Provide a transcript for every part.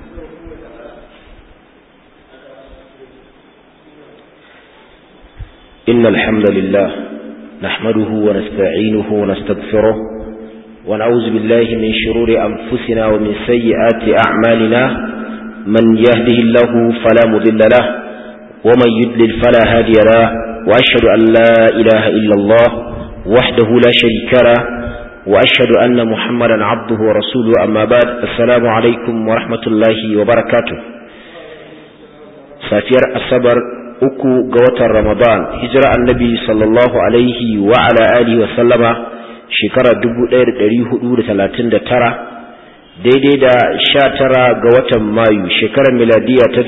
إن الحمد لله نحمده ونستعينه ونستغفره ونعوذ بالله من شرور أنفسنا ومن سيئات أعمالنا من يهده الله فلا مذل له ومن يدلل فلا هادي له وأشهد أن لا إله إلا الله وحده لا شريك له وأشهد أن محمدا عبده ورسوله أما بعد السلام عليكم ورحمة الله وبركاته سافير الصبر uku ga watan Ramadan hijira annabi sallallahu alaihi wa ala alihi wa sallama shekara 1439 daidai da 19 ga watan Mayu shekarar miladiya ta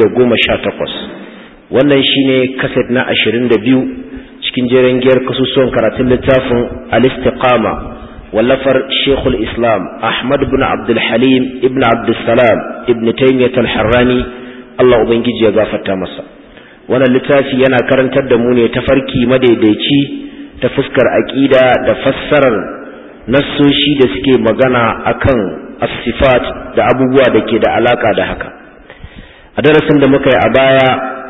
2018 wannan shine kaset na 22 cikin jerin giyar kasusuwan karatun littafin al-istiqama wallafar Sheikhul Islam Ahmad ibn Abdul Halim ibn Abdul Salam ibn Taymiyyah al-Harrani Allah ubangiji ya gafarta masa wannan littafi yana karantar da mu ne tafarki madaidaici ta fuskar aƙida da fassarar nassoshi da suke magana akan asifat da abubuwa da ke da alaka da haka a darasin da muka yi a baya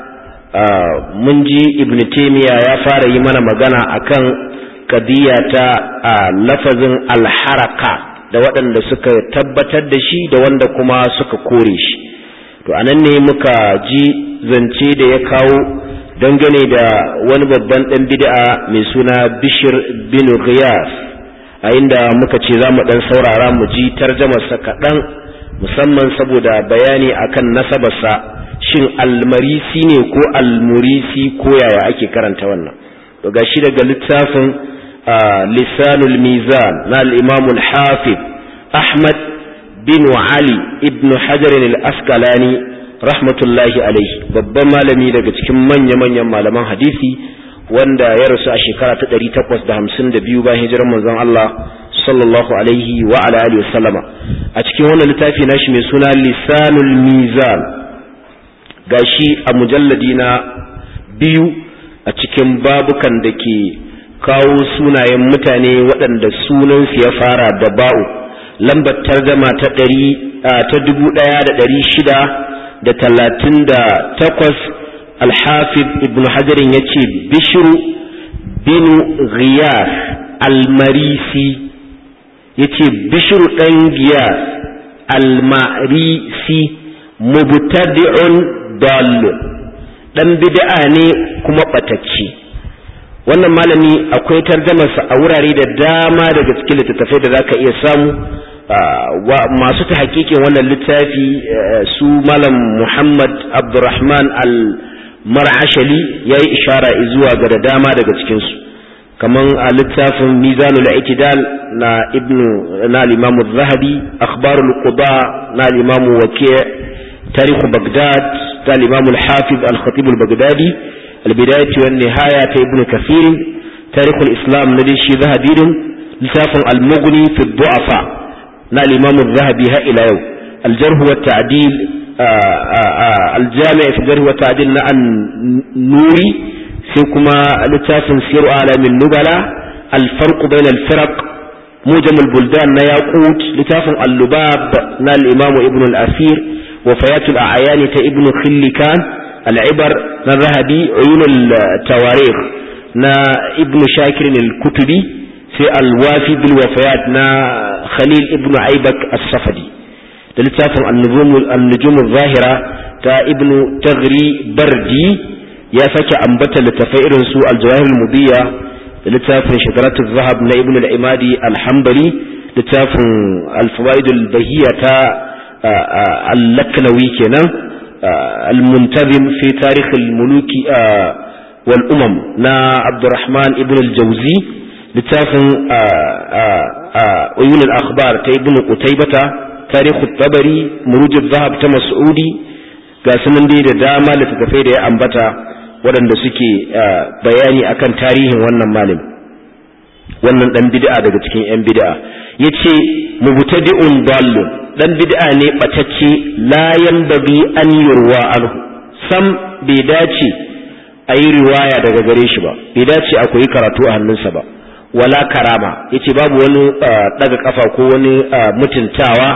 mun ji ibn taymiya ya fara yi mana magana akan kadiya ta lafazin alharaka da waɗanda suka tabbatar da shi da wanda kuma suka kore shi to anan ne muka ji zance da ya kawo dangane da wani babban ɗan bid'a mai suna bishir bin ghiyas a inda muka ce za mu ɗan saurara mu ji tarjamarsa kaɗan musamman saboda bayani akan nasabarsa shin almarisi ne ko almurisi ko yaya ake karanta wannan to gashi daga littafin lisanul mizan na al-imamul hafiz ahmad bin Ali ibn Hajar al-Asqalani rahmatullahi alaihi babban malami daga cikin manya-manyan malaman hadisi wanda ya rasu a shekara ta 852 bayan hijirar manzon Allah sallallahu alaihi wa ala alihi wa sallama a cikin wannan littafi nashi mai suna Lisanul Mizan gashi a mujalladi na biyu a cikin babukan da ke kawo sunayen mutane waɗanda sunansu ya fara da ba'u lambar targama ta ɗari ta dubu ɗaya da ɗari shida da talatin da takwas alhafid ibn hajarin ya ce bishiru binu ghiyas almarisi ya ce bishiru ɗan giyas almarisi mubtadi'un dallun ɗan bid'a ne kuma ɓatacce wannan malami akwai tarjamarsa a wurare da dama daga cikin littattafai da za ka iya samu masu ta hakikin wannan littafi su malam muhammad abdurrahman al-mar'ashali ya yi ishara zuwa ga da dama daga cikinsu kamar a littafin mizanul itidal na ibnu na limamu zahabi akhbarul quba na limamu wake tarihu bagdad ta limamu hafiz al-khatib al-baghdadi al-bidayati wan nihaya ta ibnu kathir tarihul islam na shi zahabi littafin al-mughni fi du'afa na limamun zahabi har ila yau aljarhu wa ta'dil aljami' fi jarhu wa ta'dil na an-nuri sai kuma littafin siru alamin nubala alfarq bain al-firaq mujam al-buldan na yaqut littafin al-lubab na al-imam ibn al-asir wa fayat al-a'yan ta ibn khillikan al-ibar na zahabi uyun al-tawarikh na ibn shakir al-kutubi sai alwafi bil wafayat na khalil ibnu aibak as-safadi da littafin an-nujum zahira ta ibnu taghri bardi ya sake ambata littafai irin su al-jawahir al-mudiyya da littafin shakaratu zahab na ibnu al-imadi al-hanbali littafin al-fawaid al-bahiyya ta al-laknawi kenan al-muntazim fi tarikh al-muluki wal umam na abdurrahman ibn al-jawzi littafin uyun al-akhbar ta ibn qutaybata tarihu tabari muruj zahab ta mas'udi ga sunan dai da dama littattafai da ya ambata waɗanda suke bayani akan tarihin wannan malam wannan dan bid'a daga cikin yan bid'a yace mubtadi'un dallun dan bid'a ne batacce la yanbaghi an yurwa anhu sam bai dace a yi riwaya daga gare shi ba bai dace a koyi karatu a hannunsa ba wala karama yace babu wani daga kafa ko wani mutuntawa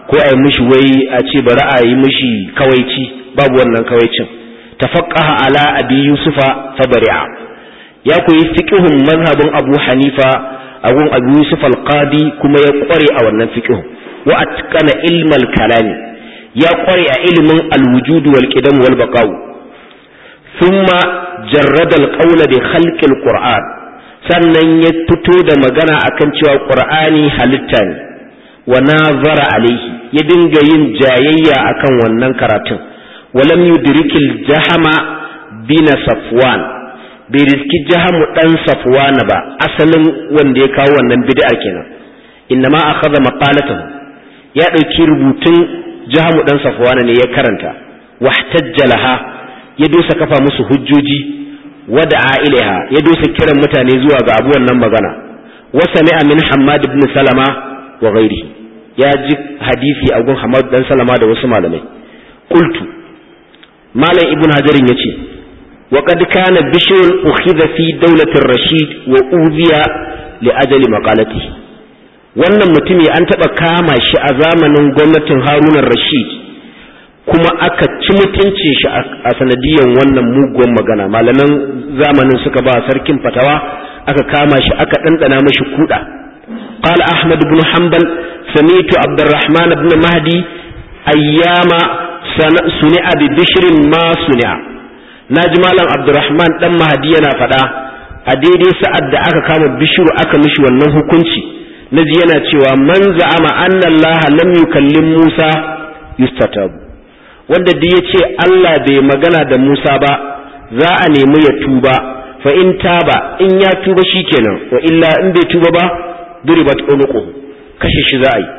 ko a yi mishi wai a ce bari a yi mishi kawaici babu wannan kawaicin tafaqqaha ala abi yusufa fa bari'a ya koyi fiqhun mazhabin abu hanifa agun abu yusuf al-qadi kuma ya kware a wannan fiqhun wa atqana ilmal kalami ya kware a ilimin al-wujud wal qidam wal baqa'u thumma jarrada al-qawla bi khalqi al-qur'an sannan ya fito da magana akan cewa qur'ani halitta ne wa nazara alaihi ya dinga yin jayayya akan wannan karatun walam yudrikil jahama bin safwan bai riski jahamu dan safwan ba asalin wanda ya kawo wannan bid'a kenan innama akhadha maqalatahu ya dauki rubutun jahamu dan safwan ne ya karanta wahtajjalaha ya dosa kafa musu hujjoji wada'a ilaiha ya dosa kiran mutane zuwa ga abu wannan magana wa sami'a min hammad ibn salama wa ghairihi ya ji hadisi a gun Hamad dan Salama da wasu malamai qultu malam ibn hajarin yace wa qad kana bishrun ukhidha fi dawlati rashid wa udhiya li ajali maqalati wannan mutumi an taba kama shi a zamanin gwamnatin Harun rashid kuma aka ci mutunce shi a sanadiyan wannan muguwan magana malaman zamanin suka ba sarkin fatawa aka kama shi aka dandana mashi kuda قال أحمد بن حنبل سميت عبد الرحمن بن مهدي أيام صنع ببشر ما صنع نجمالا عبد الرحمن دم مهدي yana faɗa a daidai sa'ad da aka kama bishiru aka mishi wannan hukunci naji yana cewa man za'ama anna Allah lam yukallim Musa yustatabu wanda da yace Allah bai magana da Musa ba za a nemi ya tuba fa in taba in ya tuba shikenan wa illa in bai tuba ba duribat unuquhu kashe shi za a yi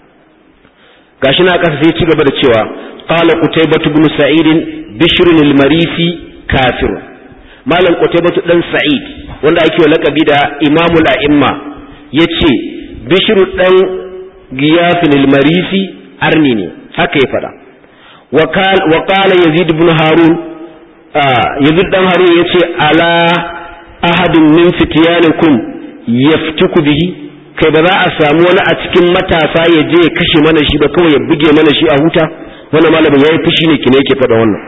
gashi na kasa sai ci gaba da cewa qala qutaybah ibn sa'id bishr al-marisi kafir malam qutaybah dan sa'id wanda ake wa laqabi da imamul a'imma yace bishr dan giyaf al-marisi arni ne haka ya fada wa qala yazid ibn harun yazid dan harun yace ala ahadin min fityanikum yaftuku bihi kai ba za a samu wani a cikin matasa ya je ya kashe mana shi ba kawai ya buge mana shi a huta wannan malamin yayi fushi ne kine yake faɗa wannan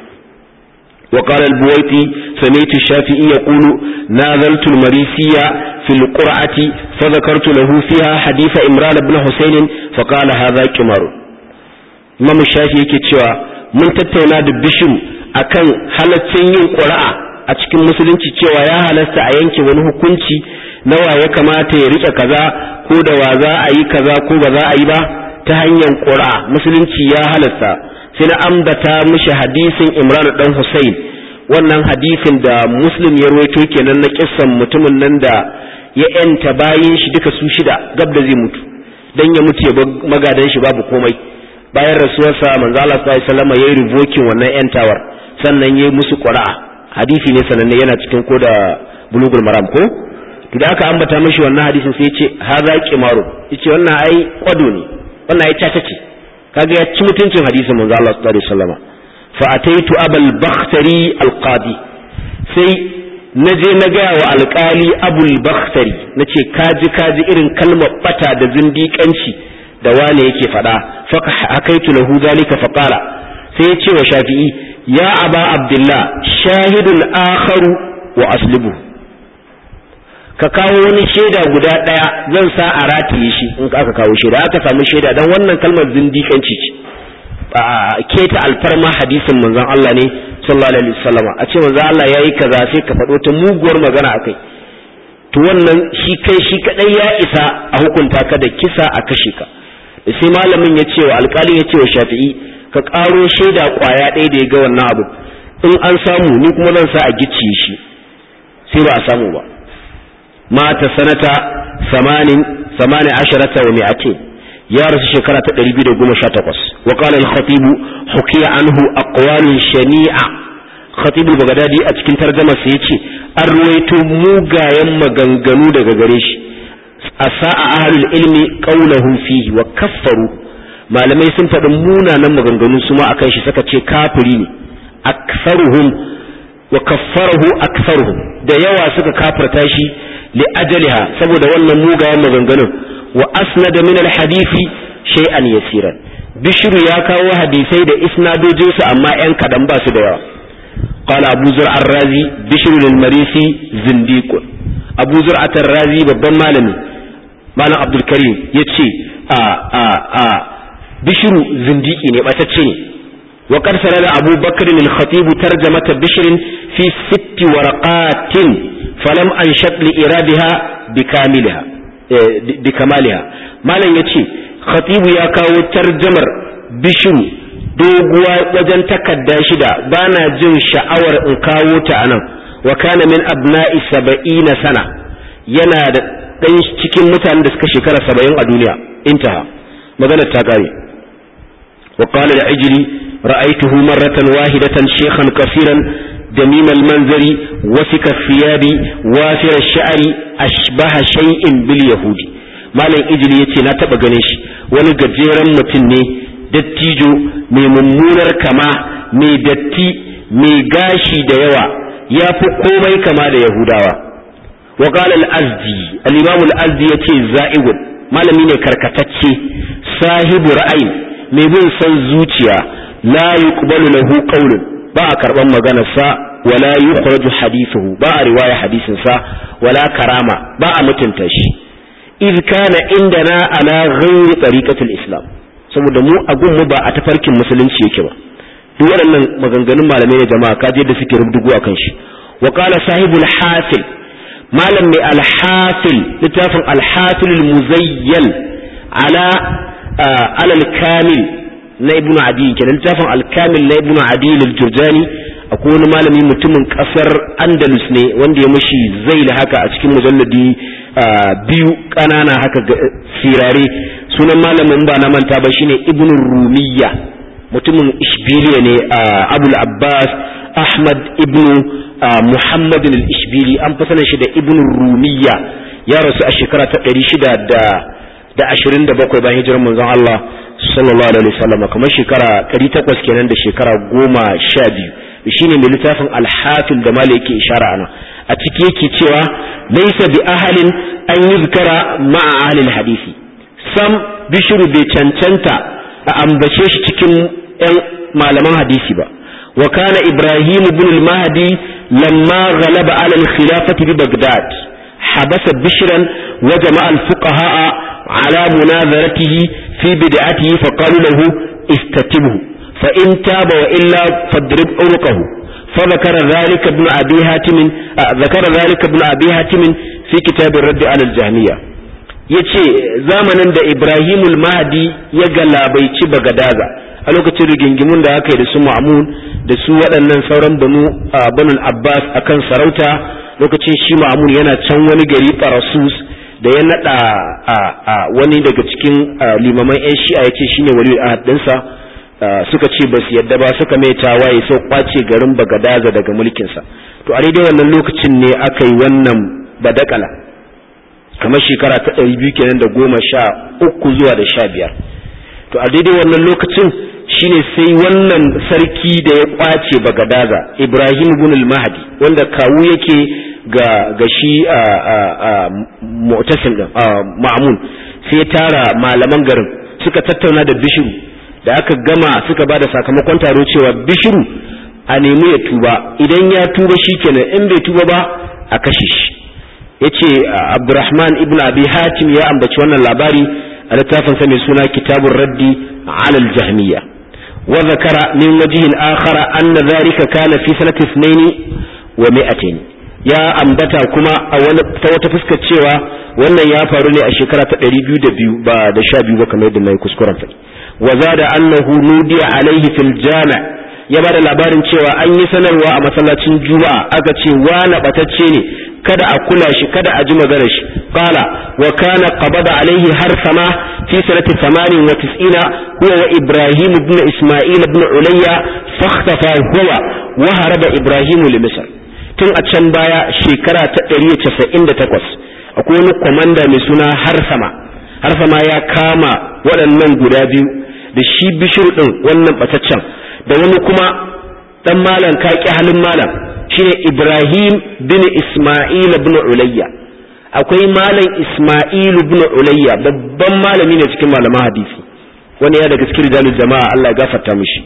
wa qala al-buwaiti sami'tu shafi'i yaqulu nazaltu al-marisiyya fi al-qur'ati fa dhakartu lahu fiha hadith imran ibn husayn fa qala hadha qimar imam shafi yake cewa mun tattauna da bishim akan halaccin yin qur'a a cikin musulunci cewa ya halasta a yanke wani hukunci nawa ya kamata ya rike kaza ko da wa za a yi kaza ko ba za a yi ba ta hanyar ƙura musulunci ya halasta sai na ambata mishi hadisin imran dan husayn wannan hadisin da muslim ya rawaito kenan na kissan mutumin nan da ya yanta bayin shi duka su shida gab da zai mutu dan ya mutu ya magadan shi babu komai bayan rasuwarsa manzo Allah sallallahu alaihi wasallam yayi revoking wannan yantawar sannan yayi musu ƙura hadisi ne sananne yana cikin ko da bulugul maram ko to da aka ambata mashi wannan hadisin sai ya ce haza qimaru yace wannan ai kwado ne wannan ai caca ce kaga ya ci mutuncin hadisin manzo Allah sallallahu alaihi wasallam fa ataitu abul bakhtari alqadi sai naje na ga wa alkali abul bakhtari nace kaji kaji irin kalmar bata da zindiƙanci da wane yake faɗa fa hakaitu lahu zalika fa qala sai ya ce wa shafi'i ya aba abdullah shahidul akharu wa aslibu ka kawo wani shaida guda ɗaya zan sa a rataye shi in aka kawo shaida aka samu shaida dan wannan kalmar zindiƙanci ce a keta alfarma hadisin manzon Allah ne sallallahu alaihi wasallam a ce manzon Allah yayi kaza sai ka faɗo ta muguwar magana akai to wannan shi kai shi kadai ya isa a hukunta ka da kisa a kashe ka sai malamin ya ce wa alƙali ya ce wa shafi'i ka ƙaro shaida ƙwaya ɗaya da ya ga wannan abu in an samu ni kuma zan sa a gicciye shi sai ba a samu ba mata sanata samanin samanin asharata wa mi'atin ya rasu shekara ta 218 wa qala al-khatib hukiya anhu aqwalun shani'a khatib al-baghdadi a cikin tarjuma sa yace an ruwaito mugayen maganganu daga gare shi asa'a ahlul ilmi qawluhu fihi wa kaffaru malamai sun faɗi munanan maganganu su ma akan shi suka ce kafiri ne aktharuhum wa kaffarahu aktharuhum da yawa suka kafirta shi li ajaliha saboda wannan mugayen maganganun wa asnada min alhadisi shay'an yasiran bishiru ya kawo hadisai da isnadojinsu amma yan kadan ba su da yawa qala abu zur'a ar-razi bishru lil-marisi zindiqun abu zur'a ar-razi babban malami malam abdul karim yace a a a bishru zindiki ne batacce ne wa qad sarada abu bakr al-khatib tarjamata bishr fi sitt waraqatin falam anshat li iradiha bikamilha bikamaliha malam yace khatibu ya kawo tarjamar bishiru doguwa wajen takarda shida ba na jin sha'awar in kawo ta anan wa kana min abna'i saba'ina sana yana da ɗan cikin mutanen da suka shekara saba'in a duniya intaha maganar ta kare wa qala al-ajli ra'aytuhu marratan wahidatan shaykhan kafiran دميم المنظر وسك الثياب وافر الشعر أشبه شيء باليهود malam ijili ya ce na taɓa ganin shi wani gajeren mutum ne dattijo mai mummunar kama mai datti mai gashi da yawa ya fi komai kama da yahudawa wa qala al-azdi al-imam al-azdi yace za'igun malami ne karkatacce sahibu ra'ayi mai bin son zuciya la yuqbalu lahu qawlun ba a karban maganarsa wala yukhraju hadithuhu ba a riwaya hadisin sa wala karama ba a mutunta shi idh kana indana ala ghairi tariqatil islam saboda mu a gun mu ba a tafarkin musulunci yake ba duk waɗannan maganganun malamai ne jama'a kaje da suke rubdugu akan shi wa qala sahibul hasil malam mai al-hasil littafin al-hasil al-muzayyal ala ala al-kamil na ibnu adi kenan littafin al-kamil na ibnu adi al-jurjani akwai wani malami mutumin kasar andalus ne wanda ya mashi zaila haka a cikin mujalladi biyu ƙanana haka sirare sunan malamin ba na manta ba shine ibn rumiyya mutumin ishbiliya ne abul abbas ahmad ibn muhammad al-ishbili an fi sanin shi da ibn rumiyya ya rasu a shekara ta ɗari shida da ashirin da bakwai bayan hijirar manzon Allah sallallahu alaihi wasallam kamar shekara ɗari takwas kenan da shekara goma sha biyu shine mai littafin alhafil da mala yake ishara ana a ciki yake cewa laisa bi ahalin an yuzkara ma'a ahlil hadisi sam bishiru bai cancanta a ambace shi cikin yan malaman hadisi ba wa kana ibrahim ibn al-mahdi lamma ghalaba ala al-khilafati bi baghdad habasa bishran wa jama'a al-fuqaha ala munazaratihi fi bid'atihi fa qalu lahu istatibhu fa in taba wa illa fadrib unuqahu فذكر ذلك ابن أبي هاتم ذكر ذلك ابن أبي هاتم في كتاب الرد على الجهمية yace zamanin da Ibrahimul Mahdi ya galabaici Bagadaza a lokacin rigingimun da aka yi da su Ma'mun da su waɗannan sauran banu banul Abbas akan sarauta lokacin shi Ma'mun yana can wani gari Parasus da ya nada wani daga cikin limaman 'yan shi'a yace shine wali ahad ɗinsa suka ce ba su yadda ba suka mai tawaye sau kwace garin bagadaza daga mulkinsa to a daidai wannan lokacin ne aka yi wannan badakala kamar shekara ta ɗari biyu kenan da goma sha uku zuwa da sha biyar to a daidai wannan lokacin shine sai wannan sarki da ya kwace bagadaza ibrahim ibn mahdi wanda kawu yake ga ga shi mu'tasim din ma'mun sai tara malaman garin suka tattauna da bishiru da aka gama suka ba da sakamakon taro cewa bishiru a nemi ya tuba idan ya tuba shi kenan in bai tuba ba a kashe shi ya ce abdurrahman ibn abi hatim ya ambaci wannan labari a littafinsa mai suna kitabun raddi alal jahmiya wa zakara min wajihin akhara anna dhalika kana fi sanati ithnaini wa mi'atain ya ambata kuma a wani ta wata fuskar cewa wannan ya faru ne a shekara ta 202 ba da 12 ba kamar yadda nayi kuskuren faɗi وزاد أنه نودي عليه في الجامع ya bada labarin cewa an yi sanarwa a masallacin juma'a aka ce wani batacce ne kada a kula shi kada a ji maganar shi qala wa kana qabada alaihi har sama fi sanati 98 huwa wa ibrahim ibn isma'il ibn ulayya fakhtafa huwa wa haraba ibrahim li misr tun a can baya shekara ta 198 akwai wani komanda mai suna har sama har sama ya kama waɗannan guda biyu da shi bishir ɗin wannan ɓataccen da wani kuma ɗan malam kaƙi halin malam shine ibrahim bin isma'il bin ulayya akwai malam isma'il bin ulayya babban malami ne cikin malaman hadisi wani ya daga cikin rijalul jama'a Allah ya gafarta mishi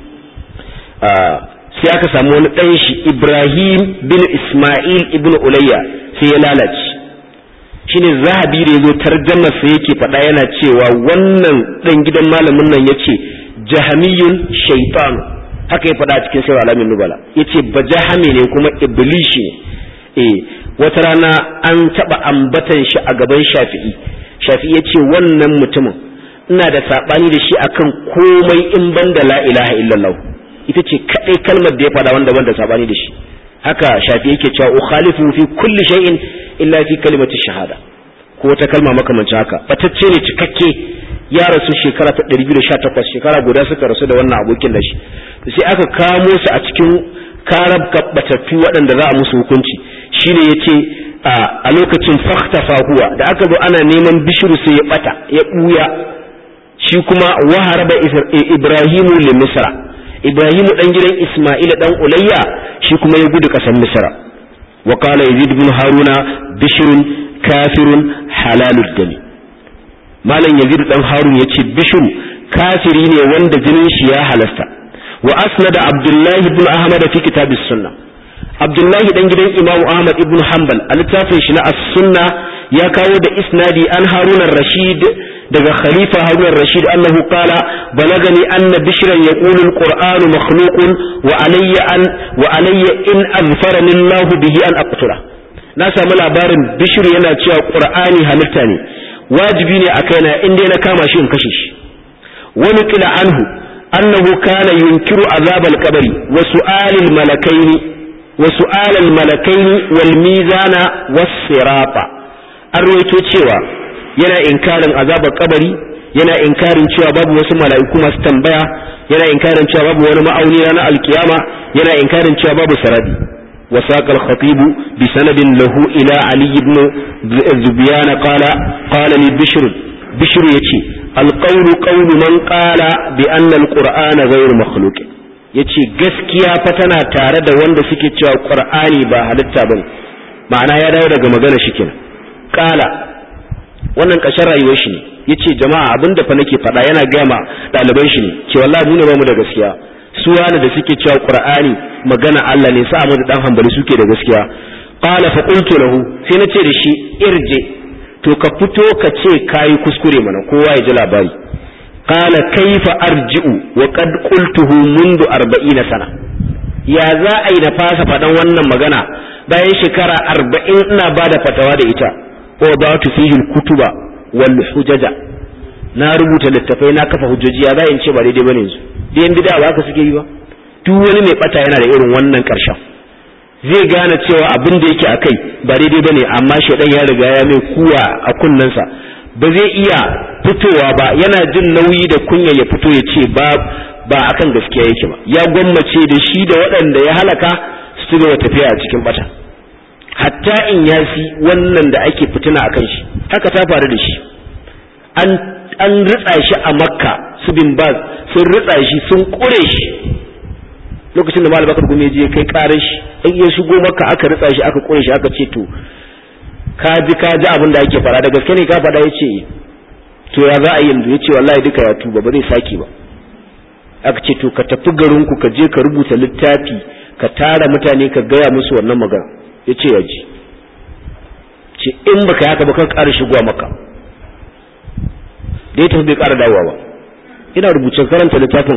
sai aka samu wani ɗan shi Ibrahim bin Ismail ibn Ulayya sai ya lalace shine zahabi da yazo tarjamar sa yake faɗa yana cewa wannan ɗan gidan malamin nan yace jahamiyun shaytan haka ya faɗa cikin sai alamin nubala yace bajahami ne kuma iblishi ne eh wata rana an taɓa ambatan shi a gaban shafi'i shafi'i yace wannan mutumin ina da saɓani da shi akan komai in ban da la ilaha illallah ita ce kaɗai kalmar da ya faɗa wanda ban da saɓani da shi haka shafi yake cewa ukhalifu fi kulli shay'in illa fi kalimati shahada ko wata kalma makamancin haka batacce ne cikakke ya rasu shekara ta 218 shekara guda suka rasu da wannan abokin da shi sai aka kamo su a cikin karab batattu waɗanda za a musu hukunci shine yace a lokacin faktafa huwa da aka zo ana neman bishiru sai ya bata ya buya shi kuma waharaba ibrahimu li misra ibrahimu dan gidan isma'ila dan ulayya shi kuma ya gudu kasan misra wa qala yazid ibn haruna bishrun kafirun halalud dami malam yazid dan harun yace bishru kafiri ne wanda jinin shi ya halasta wa asnada abdullahi ibn ahmad fi kitab as-sunnah abdullahi dan gidan imamu ahmad ibn hanbal a littafin shi na as-sunna ya kawo da isnadi an haruna rashid daga khalifa harun rashid annahu qala balagani anna bishran yaqulu alqur'anu makhluqun wa alayya an wa alayya in azfarani allah bihi an aqtula na samu labarin bishr yana cewa qur'ani halitta ne wajibi ne a kaina in dai na kama shi in kashe shi wani kila anhu annahu kana yunkiru azab alqabri wa su'al almalakain wa su'al almalakain wal mizana was sirata an rawaito cewa yana inkarin azabar kabari yana inkarin cewa babu wasu mala'iku masu tambaya yana inkarin cewa babu wani ma'auni ranar alkiyama yana inkarin cewa babu saradi وساق الخطيب بسند له إلى علي بن ذبيان قال قال لي بشر بشر يتي القول قول من قال بأن القرآن غير مخلوق yace gaskiya fa tana tare da wanda suke cewa qur'ani ba halitta bane ma'ana ya dawo daga magana shi kenan kala wannan ƙashin rayuwar shi ne ya ce jama'a abin da fa nake faɗa yana gama ɗaliban shi ne ce wallahi mu ne ba mu da gaskiya su wani da suke cewa qur'ani magana Allah ne sa mu da dan hambali suke da gaskiya qala fa qultu lahu sai na ce da shi irje to ka fito ka ce kayi kuskure mana kowa ya ji labari qala kaifa arji'u wa qad qultuhu mundu 40 sana ya za a yi na fasa faɗan wannan magana bayan shekara arba'in ina ba da fatawa da ita wadatu fihi kutuba wal hujaja na rubuta littafai na kafa hujjoji ya in ce ba daidai bane yanzu da yan bid'a ba haka suke yi ba duk wani mai bata yana da irin wannan karshen zai gane cewa abin da yake akai ba daidai bane amma shedan ya riga ya mai kuwa a kunnensa ba zai iya fitowa ba yana jin nauyi da kunya ya fito ya ce ba ba akan gaskiya yake ba ya gwammace da shi da waɗanda ya halaka su gaba tafiya a cikin bata hatta in yasi wannan da ake fitina akan shi haka ta faru da shi an an ritsa shi a makka su bin baz sun ritsa shi sun kure shi lokacin da malam bakar gumi je kai karar shi in ya shigo makka aka ritsa shi aka kure shi aka ce to ka ji ka ji abin da ake fara da gaske ne ka faɗa ya ce to ya za a yi yanzu ya ce wallahi duka ya tuba ba zai sake ba aka ce to ka tafi garinku ka je ka rubuta littafi ka tara mutane ka gaya musu wannan magana ya ce ya ji ce in baka yaka ba kan ƙara shigowa maka da ya tafi bai ƙara dawowa ba ina rubuce karanta littafin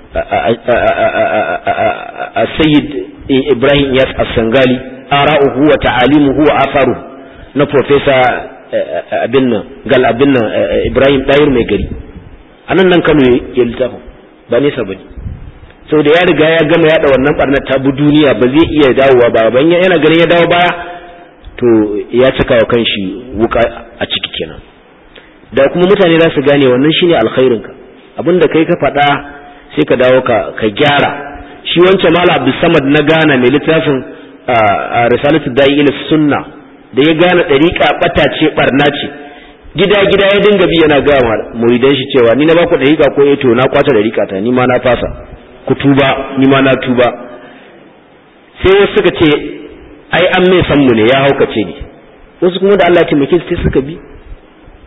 a sayyid ibrahim yas as-sangali ara'uhu wa ta'alimuhu wa asaru na profesa abin nan gal abin nan ibrahim dayir mai gari anan nan kano ya littafin ba nesa bane sau da ya riga ya gama yada wannan barnar ta bu duniya ba zai iya dawowa ba ban yana ganin ya dawo baya to ya cika wa kanshi wuka a ciki kenan da kuma mutane za su gane wannan shine alkhairin ka abinda kai ka faɗa sai ka dawo ka ka gyara shi wancan mala abdulsamad na gana mai littafin a risalatu da'i ila sunna da ya gane dariƙa bata ce barna ce gida gida ya dinga bi yana ga muridan shi cewa ni na ba ku dariƙa ko eh to na kwata dariƙa ta ni ma na fasa ku tuba ni ma na tuba sai wasu suka ce ai an mai san mu ne ya haukace ni wasu kuma da Allah ya taimake su sai suka bi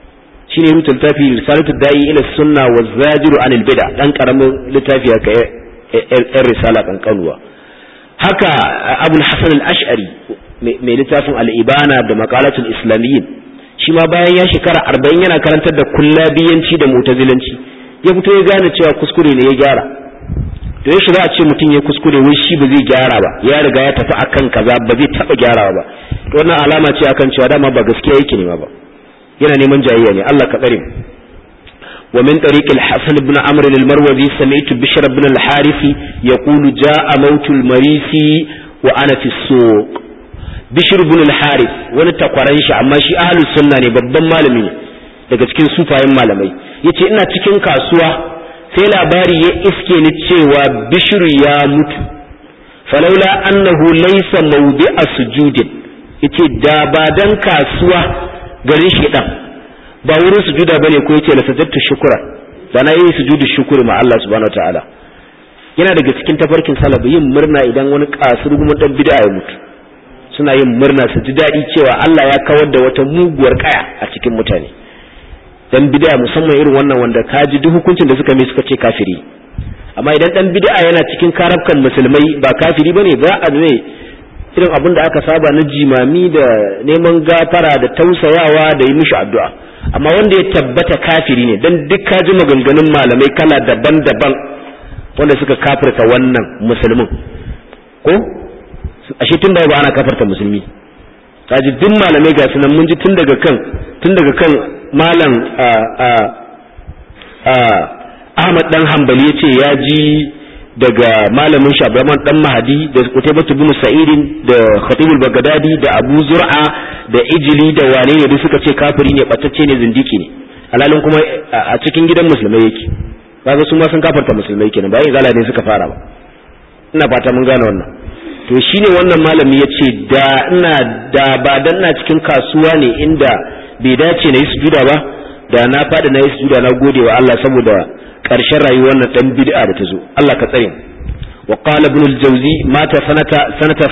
shine rubuta littafi risalatu da'i ila sunna wa zajiru anil bid'a dan karamin littafi haka yan risala kankanuwa haka abul hasan al-ash'ari mai littafin al-ibana da maqalatul islamiyyin shi ma bayan ya shekara arba'in yana karantar da kullabiyanci da mutazilanci ya fito ya gane cewa kuskure ne ya gyara to ya shiga a ce mutum ya kuskure wai shi ba zai gyara ba ya riga ya tafi akan kaza ba zai taba gyarawa ba to wannan alama ce akan cewa dama ba gaskiya yake nema ba yana neman jayayya ne Allah ka tsare mu ومن طريق الحسن بن عمرو المروزي سمعت بشر بن الحارث يقول جاء موت المريسي وأنا في السوق بشر بن الحارث wani takwaran shi amma shi ahlus sunna ne babban malami ne daga cikin sufayen malamai yace ina cikin kasuwa sai labari ya iske ni cewa bishru ya mutu falaula annahu laysa mawdi'a sujudin yace da ba dan kasuwa garin shi dan ba wurin sujuda bane ko yace la sajadtu shukra da na yi sujudu shukuri ma Allah subhanahu wataala yana daga cikin tafarkin salabu yin murna idan wani kasur kuma dan bid'a ya mutu suna yin murna su ji daɗi cewa Allah ya kawar da wata muguwar kaya a cikin mutane dan bid'a musamman irin wannan wanda ka ji duk hukuncin da suka mai suka ce kafiri amma idan dan bid'a yana cikin karabkan musulmai ba kafiri bane ba a ne irin abin da aka saba na jimami da neman gafara da tausayawa da yi mishi addu'a amma wanda ya tabbata kafiri ne dan duk ka ji maganganun malamai kala daban-daban wanda suka kafirta wannan musulmin ko ashe tun da ba ana kafirta musulmi kaji duk malamai ga sunan mun ji tun daga kan tun daga kan malam Ahmad dan Hanbali yace ya ji daga malamin Shabraman dan Mahadi da Qutaybah ibn Sa'idin da Khatibul Baghdadi da Abu Zur'a da Ijli da wane ne duk suka ce kafiri ne batacce ne zindiki ne alalin kuma a cikin gidan musulmai yake kaga su ma sun kafarta musulmai kenan bayan zala ne suka fara ba ina fata mun gane wannan to shine wannan malami yace da ina da ba dan na cikin kasuwa ne inda bai dace na yi sujuda ba da na fada na yi sujuda na gode wa Allah saboda ƙarshen rayuwar nan dan bid'a da ta zo Allah ka tsare wa qala ibn al-jawzi mata sanata sanata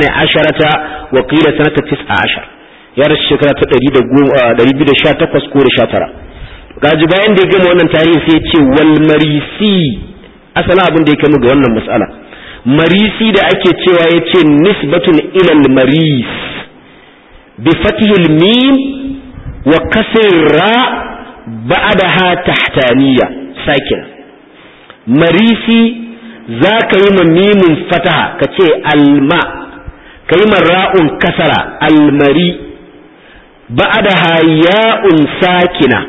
18 wa qila sanata 19 ya rasu shekara ta 218 ko da 19 gaji bayan da ya gama wannan tarihi sai ya ce wal marisi asalin abin da ya kama ga wannan mas'ala marisi da ake cewa ya ce nisbatun ila al maris bi fatihil mim wa kasr ra ba'daha tahtaniya sakin marisi za ka yi mimin fataha ka ce alma ka yi ra'un kasara almari ba'daha ya'un sakina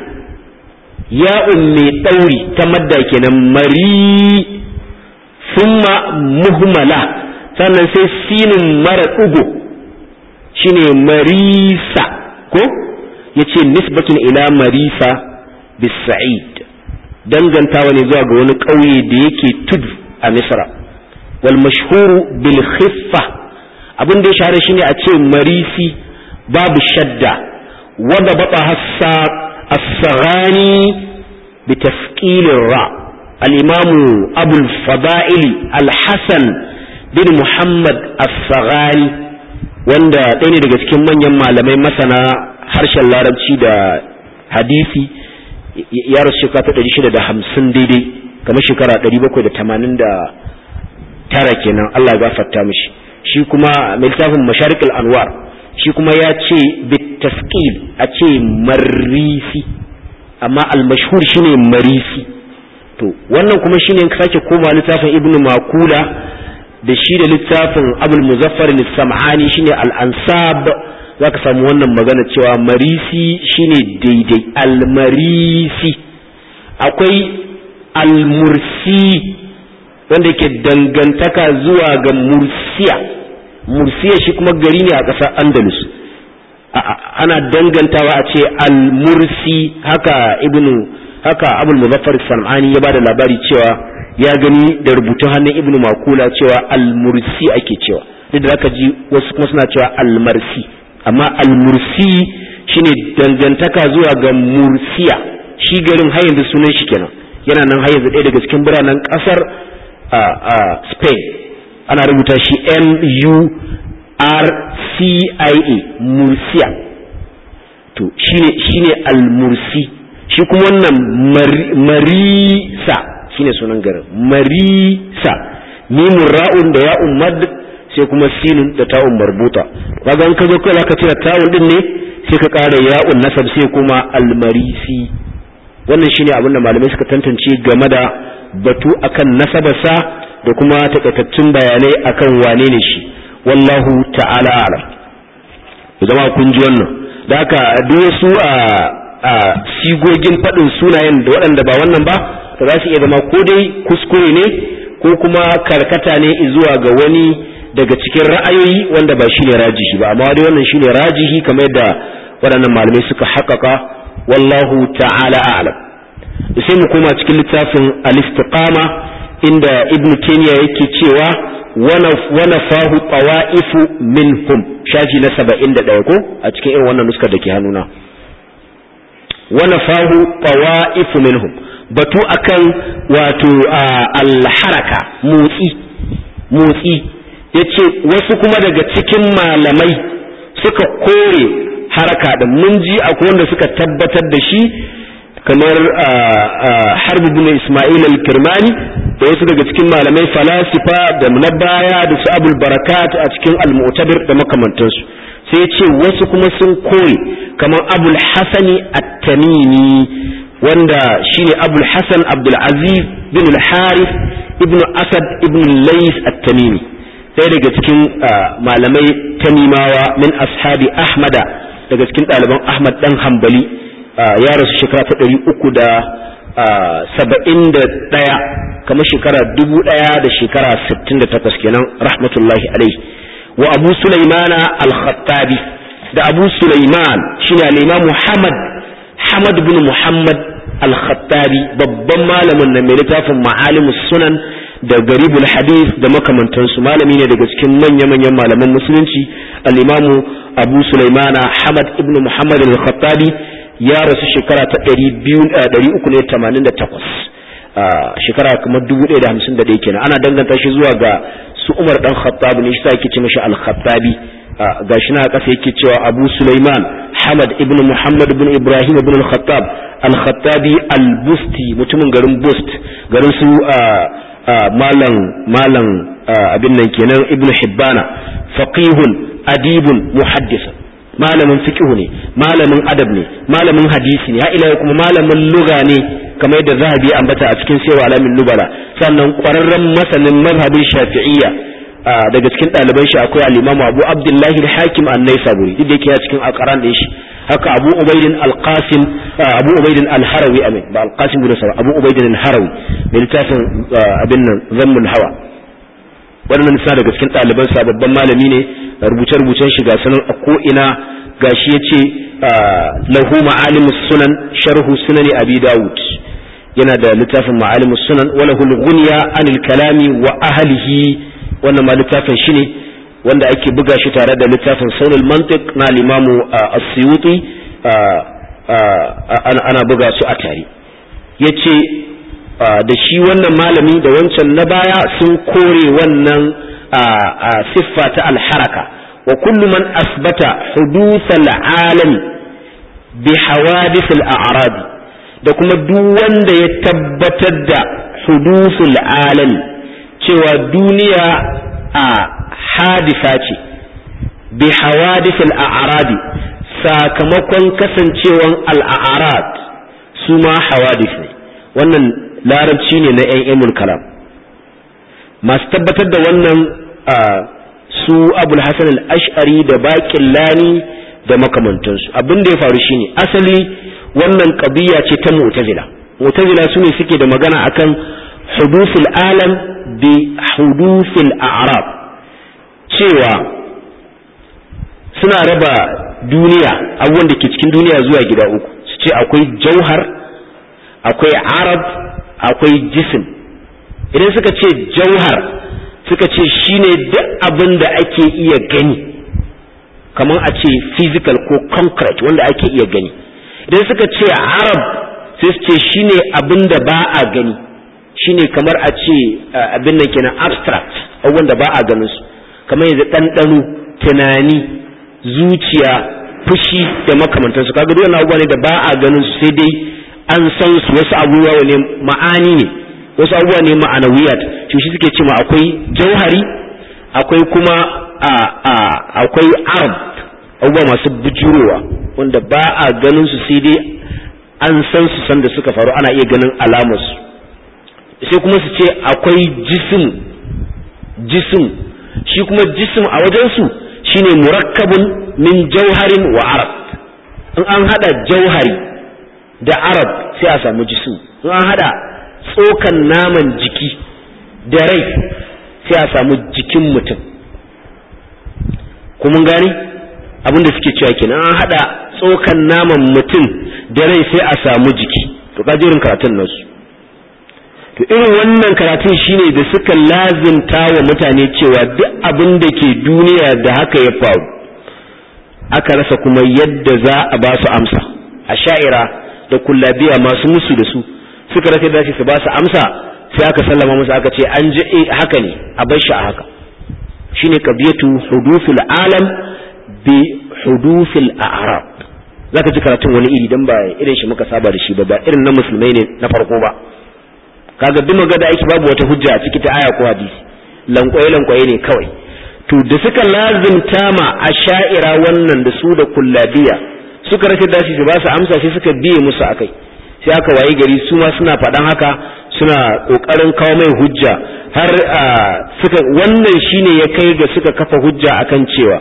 ya'un mai ɗauri ta madda kenan mari summa muhmala sannan sai sinin mara ɗugo shine marisa ko yace nisbatun ila marisa bisa'id dangantawa ne zuwa ga wani ƙauye da yake tudu a misra wal mashhuru bil khiffa abin da ya shahara shine a ce marisi babu shadda wanda bata hassa as-saghani bi tafqil ra al-imam abu al-fada'il al-hasan bin muhammad as-saghani wanda ɗaya ne daga cikin manyan malamai masana harshen larabci da hadisi ya rasu shekara ta ɗari shida da hamsin daidai kamar shekara ɗari bakwai da tamanin da tara kenan Allah ya gafarta mishi shi kuma mai littafin masharikul anwar shi kuma ya ce bitaskil a ce marisi amma al-mashhur shine marisi to wannan kuma shine in sake koma littafin ibnu makula da shi da littafin abul muzaffar sam'ani shine al-ansab zaka samu wannan magana cewa marisi shine daidai al-marisi akwai al-mursi wanda yake dangantaka zuwa ga mursiya mursiya shi kuma gari ne a ƙasar andalus ana dangantawa a ce al-mursi haka ibnu haka abul muzaffar sam'ani ya bada labari cewa ya gani da rubutun hannun ibnu makula cewa al-mursi ake cewa duk da zaka ji wasu kuma suna cewa al-marsi amma al-mursi shine dangantaka zuwa ga mursiya shi garin har yanzu sunan shi kenan yana nan har yanzu ɗaya daga cikin biranen ƙasar Spain ana rubuta shi M U R C I A mursiya to shine shine al-mursi shi kuma wannan marisa shine sunan garin marisa mimun ra'un da ya'un mad sai kuma sinun da ta'un marbuta kaga an ka zo kai ka cire ta'un din ne sai ka ƙara ya'un nasab sai kuma almarisi wannan shine abin da malamai suka tantance game da batu akan nasabarsa da kuma takaitattun bayanai akan wane ne shi wallahu ta'ala alam zama kun ji wannan da haka duk wasu a a sigogin faɗin sunayen da waɗanda ba wannan ba to za su iya zama ko dai kuskure ne ko kuma karkata ne zuwa ga wani daga cikin ra'ayoyi wanda ba shine rajihi ba amma dai wannan shine rajihi kamar yadda waɗannan malamai suka haƙaƙa wallahu ta'ala a'lam sai mu koma cikin littafin al-istiqama inda ibnu taymiya yake cewa wa nafahu tawa'ifu minhum shafi na 71 ko a cikin irin wannan nuskar da ke hannuna wa nafahu tawa'ifu minhum batu akan wato al-haraka motsi motsi yace wasu kuma daga cikin malamai suka kore haraka din mun ji akwai wanda suka tabbatar da shi kamar harb ibn isma'il al-kirmani da wasu daga cikin malamai falasifa da na baya da su abul barakat a cikin al-mu'tabir da makamantansu sai ce wasu kuma sun kore kamar abul hasani at-tamimi wanda shine abul hasan abdul aziz bin al-harith ibn asad ibn lays at-tamimi ɗaya daga cikin malamai tamimawa min ashabi ahmada daga cikin ɗaliban ahmad dan hambali ya rasu shekara ta ɗari uku da saba'in da ɗaya kamar shekara dubu ɗaya da shekara sittin da takwas kenan rahmatullahi alaihi wa abu sulaimana al-khattabi da abu sulaiman shine al-imam muhammad hamad bin muhammad al-khattabi babban malamin na mai littafin ma'alimus sunan da garibul hadith da makamantansu malami ne daga cikin manya-manyan malaman musulunci al-imamu abu sulaimana hamad ibn muhammad al-khattabi ya rasu shekara ta 388 shekara kamar 1051 kenan ana danganta shi zuwa ga su umar dan khattab ne shi yake ce mashi al-khattabi gashi na kasa yake cewa abu sulaiman hamad ibn muhammad ibn ibrahim ibn al-khattab al-khattabi al-busti mutumin garin bust garin su malam malam abin nan kenan ibn hibbana faqihun adibun muhaddisun malamin fiqh ne malamin adab ne malamin hadisi ne ha ila kuma malamin lugha ne kamar yadda zahabi ambata a cikin sirru alamin nubala sannan ƙwararren masanin mazhabin shafi'iyya daga cikin ɗaliban shi akwai al-imamu abu abdullahi al-hakim an-naisaburi duk da yake a cikin aqran din shi haka abu ubaidin al-qasim abu ubaidin al-harawi amin ba al-qasim bin sawa abu ubaidin al-harawi mai littafin abin nan zammul hawa wannan sa daga cikin ɗaliban sa babban malami ne rubuce-rubucen shi ga sanan a ko ina gashi yace lahu ma'alimus sunan sharhu sunani abi dawud yana da littafin ma'alimus sunan wala hul ghunya anil kalami wa ahlihi wannan ma littafin shi ne wanda ake buga shi tare da littafin saunul mantiq na limamu as-suyuti ana buga su a tare yace da shi wannan malami da wancan na baya sun kore wannan siffa ta alharaka wa kullu man asbata huduthal alami bi hawadith al-a'rad da kuma duk wanda ya tabbatar da huduthul alami cewa duniya a hadisa ce bi hawadith al-a'rad sakamakon kasancewan al-a'rad su ma hawadith ne wannan larabci ne na ‘yan ilmul kalam masu tabbatar da wannan su abul hasan al-ash'ari da baƙin lani da makamantansu abin da ya faru shine asali wannan ƙabiya ce ta mu'tazila mu'tazila su ne suke da magana akan hudusul alam bi hudusul a'rab cewa suna raba duniya abubuwan da ke cikin duniya zuwa gida uku su ce akwai jauhar akwai arab akwai jisim idan suka ce jauhar suka ce shine duk abin da ake iya gani kamar a ce physical ko concrete wanda ake iya gani idan suka ce arab sai su ce shine abin da ba a gani shine kamar a ce abin nan kenan abstract abubuwan da ba a ganin su kamar yanzu ɗanɗano tunani zuciya fushi da makamantansu kaga duk wannan abubuwa ne da ba a ganin su sai dai an san su wasu abubuwa ne ma'ani ne wasu abubuwa ne ma'anawiyat to shi suke cewa akwai jauhari akwai kuma a a akwai arab abubuwa masu bujurowa wanda ba a ganin su sai dai an san su san da suka faru ana iya ganin alamar su sai kuma su ce akwai jisim jisim shi kuma jisim a wajen su shine murakkabun min jauharin wa arab in an hada jauhari da arab sai a samu jisim in an hada tsokan naman jiki da rai sai a samu jikin mutum kuma gani abinda suke cewa kenan an hada tsokan naman mutum da rai sai a samu jiki to kajirin karatun nasu to irin wannan karatun shine da suka lazimta wa mutane cewa duk abin da ke duniya da haka ya faru aka rasa kuma yadda za a ba su amsa a sha'ira da kullabiya masu musu da su suka rasa da su ba su amsa sai aka sallama musu aka ce an ji haka ne a bar shi a haka shine qadiyatu hudufil alam bi hudufil a'rab zaka ji karatun wani iri dan ba irin shi muka saba da shi ba ba irin na musulmai ne na farko ba kaga duk magana aiki babu wata hujja a ciki ta aya ko hadisi lankwaye lankwaye ne kawai to da suka lazimta ma asha'ira wannan da su da kullabiya suka rasa dashi su ba su amsa sai suka biye musu akai sai aka waye gari su ma suna faɗan haka suna ƙoƙarin kawo mai hujja har suka wannan shine ya kai ga suka kafa hujja akan cewa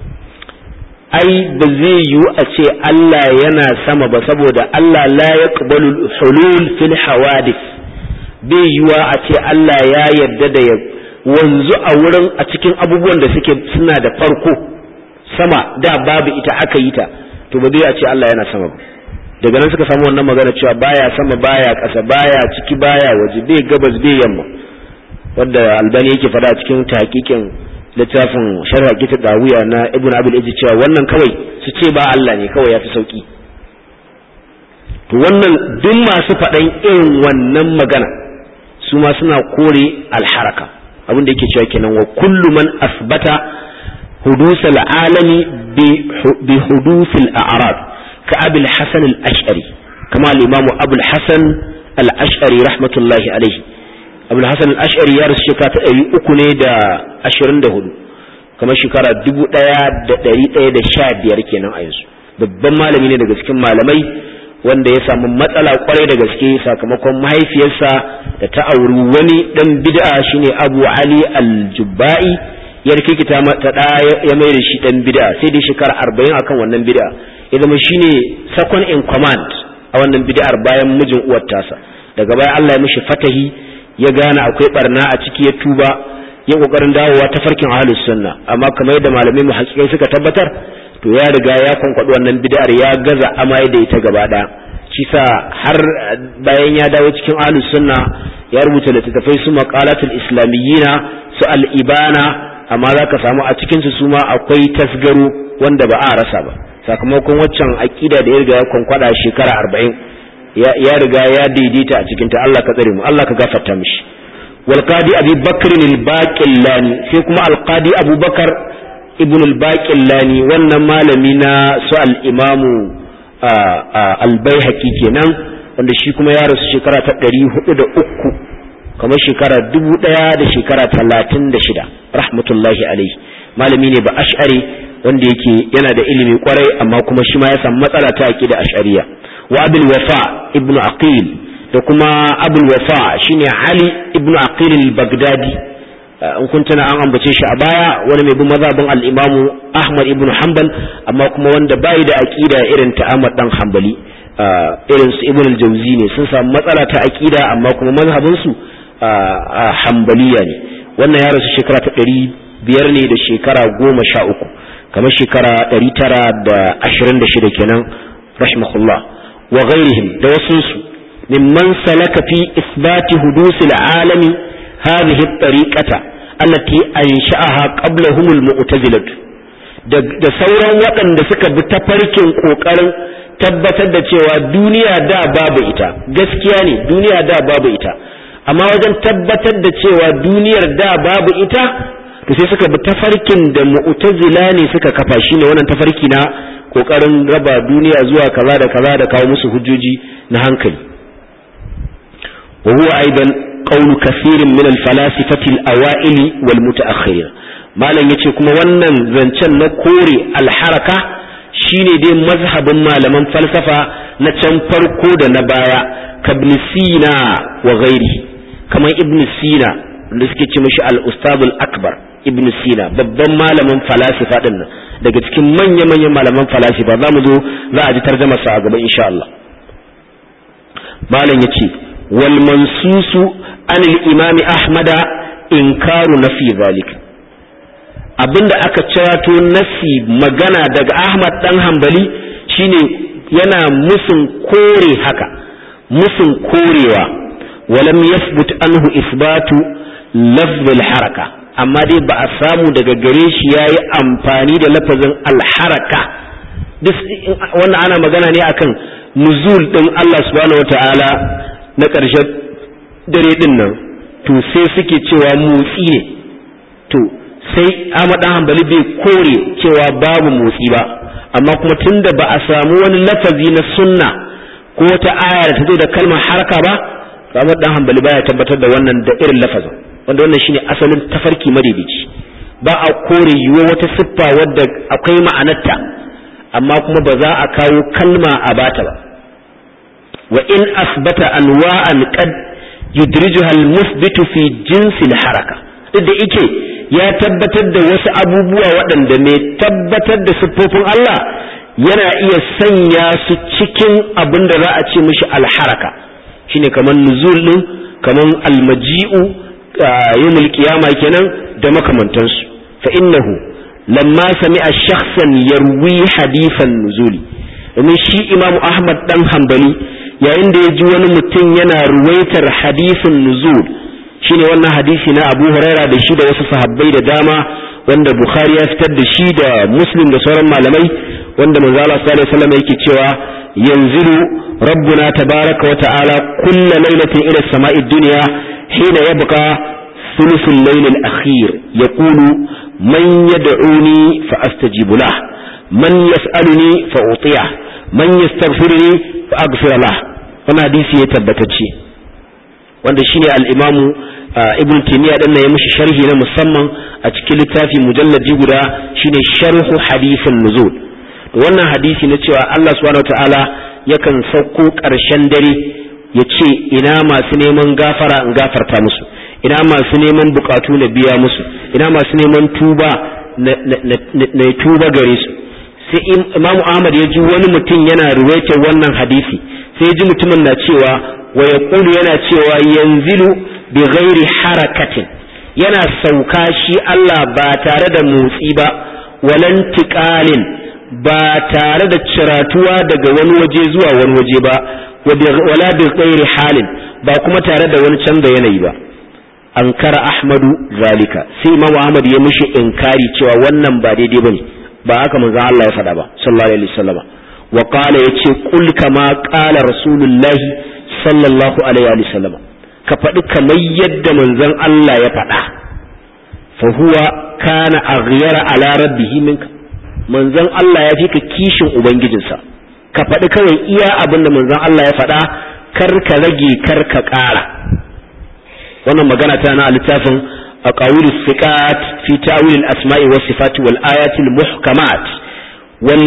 ai ba zai yiwu a ce Allah yana sama ba saboda Allah la yaqbalu hulul fil hawadith bai yiwa a ce Allah ya yarda da ya wanzu a wurin a cikin abubuwan da suke suna da farko sama da babu ita aka yi ta to ba zai a ce Allah yana sama ba daga nan suka samu wannan magana cewa baya sama baya ƙasa baya ciki baya waje bai gabas bai yamma wanda albani yake faɗa a cikin tahqiqin littafin sharh kita dawiya na ibnu abil ijji cewa wannan kawai su ce ba Allah ne kawai yafi sauki to wannan duk masu faɗan irin wannan magana su ma suna kore alharaka abin da yake cewa kenan wa kullu man asbata hudus al'alami bi hudus al'arab ka abil hasan al-ash'ari kama al-imam abul hasan al-ash'ari rahmatullahi alaihi abul hasan al-ash'ari ya rasu shekara ta ɗari uku ne da ashirin da hudu kamar shekara dubu ɗaya da ɗari ɗaya da sha biyar kenan a yanzu babban malami ne daga cikin malamai wanda ya samu matsala kwarai da gaske sakamakon mahaifiyarsa da ta auri wani dan bid'a shine Abu Ali al-Jubba'i ya rikikita ta da ya mai da shi dan bid'a sai dai shekara 40 akan wannan bid'a ya zama shine second in command a wannan bid'ar bayan mijin uwar tasa daga baya Allah ya mishi fatahi ya gane akwai barna a ciki ya tuba ya kokarin dawowa ta farkin ahlus sunna amma kamar yadda malamai mu hakikai suka tabbatar to ya riga ya kwankwaɗi wannan bid'ar ya gaza amai da ita gaba ɗaya shi sa har bayan ya dawo cikin ahlus sunna ya rubuta littattafai su maqalatul islamiyyina su al-ibana amma za ka samu a cikin su ma akwai tasgaro wanda ba a rasa ba sakamakon waccan aqida da ya riga ya kwankwada shekara arba'in ya riga ya daidaita a cikin ta Allah ka tsare mu Allah ka gafarta mishi wal qadi abi bakr al-baqillani sai kuma al-qadi abubakar ibn al-baqillani wannan malami na su al-imamu al-baihaqi kenan wanda shi kuma ya rasu shekara ta 403 kamar shekara dubu ɗaya da shekara talatin da shida rahmatullahi alaihi malami ne ba ash'ari wanda yake yana da ilimi kwarai amma kuma shi ma ya samu matsala ta aqida ash'ariya wa abul wafa ibnu aqil da kuma abul wafa shine ali ibnu aqil al-baghdadi in kun tana an ambace shi a baya wani mai bin mazhabin al-imamu ahmad ibnu hanbal amma kuma wanda bai da aqida irin ta ahmad dan hanbali irin su ibnu al-jawzi ne sun samu matsala ta aqida amma kuma mazhabin su hambaliya ne wannan ya rasu shekara ta ɗari biyar ne da shekara goma sha uku kamar shekara ɗari tara da ashirin da shida kenan rahimahullah wa ghairihim da wasunsu mimman salaka fi isbati hudusil alami hadhihi at-tariqata allati ansha'aha qablahum al-mu'tazilah da sauran waɗanda suka bi tafarkin kokarin tabbatar da cewa duniya da babu ita gaskiya ne duniya da babu ita amma wajen tabbatar da cewa duniyar da babu ita to sai suka bi tafarkin da mu'tazila ne suka kafa shi ne wannan tafarki na kokarin raba duniya zuwa kaza da kaza da kawo musu hujjoji na hankali wa huwa aidan qawlu kathirin min al-falasifati al-awail wal mutaakhirin malam yace kuma wannan zancen na kore al-haraka shine dai mazhabin malaman falsafa na can farko da na baya kabn sina wa ghairi kamar ibn sina da suke ce mishi al-ustadul akbar ibn sina babban malamin falasifa din nan daga cikin manya-manyan malaman falasifa za mu zo za a ji tarjama sa a gaba insha Allah malam yace wal mansusu an al-imam ahmad inkaru nafi zalik abinda aka cirato nasi magana daga ahmad dan hanbali shine yana musun kore haka musun korewa walam yasbut anhu isbatu lafz al-haraka amma dai ba a samu daga gare shi ya yi amfani da lafazin alharaka wannan ana magana ne akan nuzul ɗin Allah subhanahu wa ta'ala na ƙarshen dare ɗin nan to sai suke cewa motsi ne to sai Ahmad Hanbali bai kore cewa babu motsi ba amma kuma tunda ba a samu wani lafazi na sunna ko wata aya da ta zo da kalmar haraka ba Ahmad dan Hanbali baya tabbatar da wannan da irin lafazin wanda wannan shine asalin tafarki madaidaici ba a kore yiwuwa wata siffa wadda akwai ma'anarta amma kuma ba za a kawo kalma a bata ba wa in asbata anwa'an qad yudrijuha al-musbitu fi jinsi al-haraka duk da yake ya tabbatar da wasu abubuwa waɗanda mai tabbatar da siffofin Allah yana iya sanya su cikin abin da za a ce mishi al-haraka shine kamar nuzul din kamar al-maji'u yawmul qiyama kenan da makamantansu fa innahu lamma sami'a shakhsan yarwi hadithan nuzuli domin shi imamu ahmad dan hanbali yayin da ya ji wani mutum yana ruwaitar hadisin nuzul shine wannan hadisi na abu huraira da shi da wasu sahabbai da dama wanda bukhari ya fitar da shi da muslim da sauran malamai wanda manzo Allah sallallahu alaihi wasallam yake cewa yanzilu rabbuna tabaraka wa ta'ala kullu lailatin ila samai dunya hina yabqa ثلث الليل الأخير يقول من يدعوني فأستجيب له من يسألني فأطيعه من يستغفرني فأغفر له wannan hadisi ya tabbatacce wanda shine al-Imam Ibn Taymiyyah dan ya mishi sharhi na musamman a cikin littafi mujalladi guda shine sharhu hadisin nuzul to wannan hadisi na cewa Allah subhanahu wataala yakan sauko ƙarshen dare ya ce ina masu neman gafara in gafarta musu ina masu neman bukatu na biya musu ina masu neman tuba na tuba gare su sai imam ahmad ya ji wani mutum yana ruwaitar wannan hadisi sai ya ji mutumin na cewa wa ya yana cewa yanzilu bi ghairi harakatin yana sauka shi Allah ba tare da motsi ba walan tiqalin ba tare da ciratuwa daga wani waje zuwa wani waje ba wala bi ghairi halin ba kuma tare da wani canza yanayi ba ankara ahmadu zalika sai imamu ahmad ya mishi inkari cewa wannan ba daidai bane ba haka manzon Allah ya faɗa ba sallallahu alaihi wasallam wa qala yace qul kama qala rasulullahi sallallahu alaihi wasallam ka faɗi kamar yadda manzon Allah ya faɗa fa huwa kana aghyara ala rabbihi minka manzon Allah ya fi ka kishin ubangijinsa ka faɗi kawai iya abin da manzon Allah ya faɗa kar ka rage kar ka ƙara wannan magana ta na littafin aqawil siqat fi ta'wil al-asma'i was sifat wal ayat al-muhkamat wal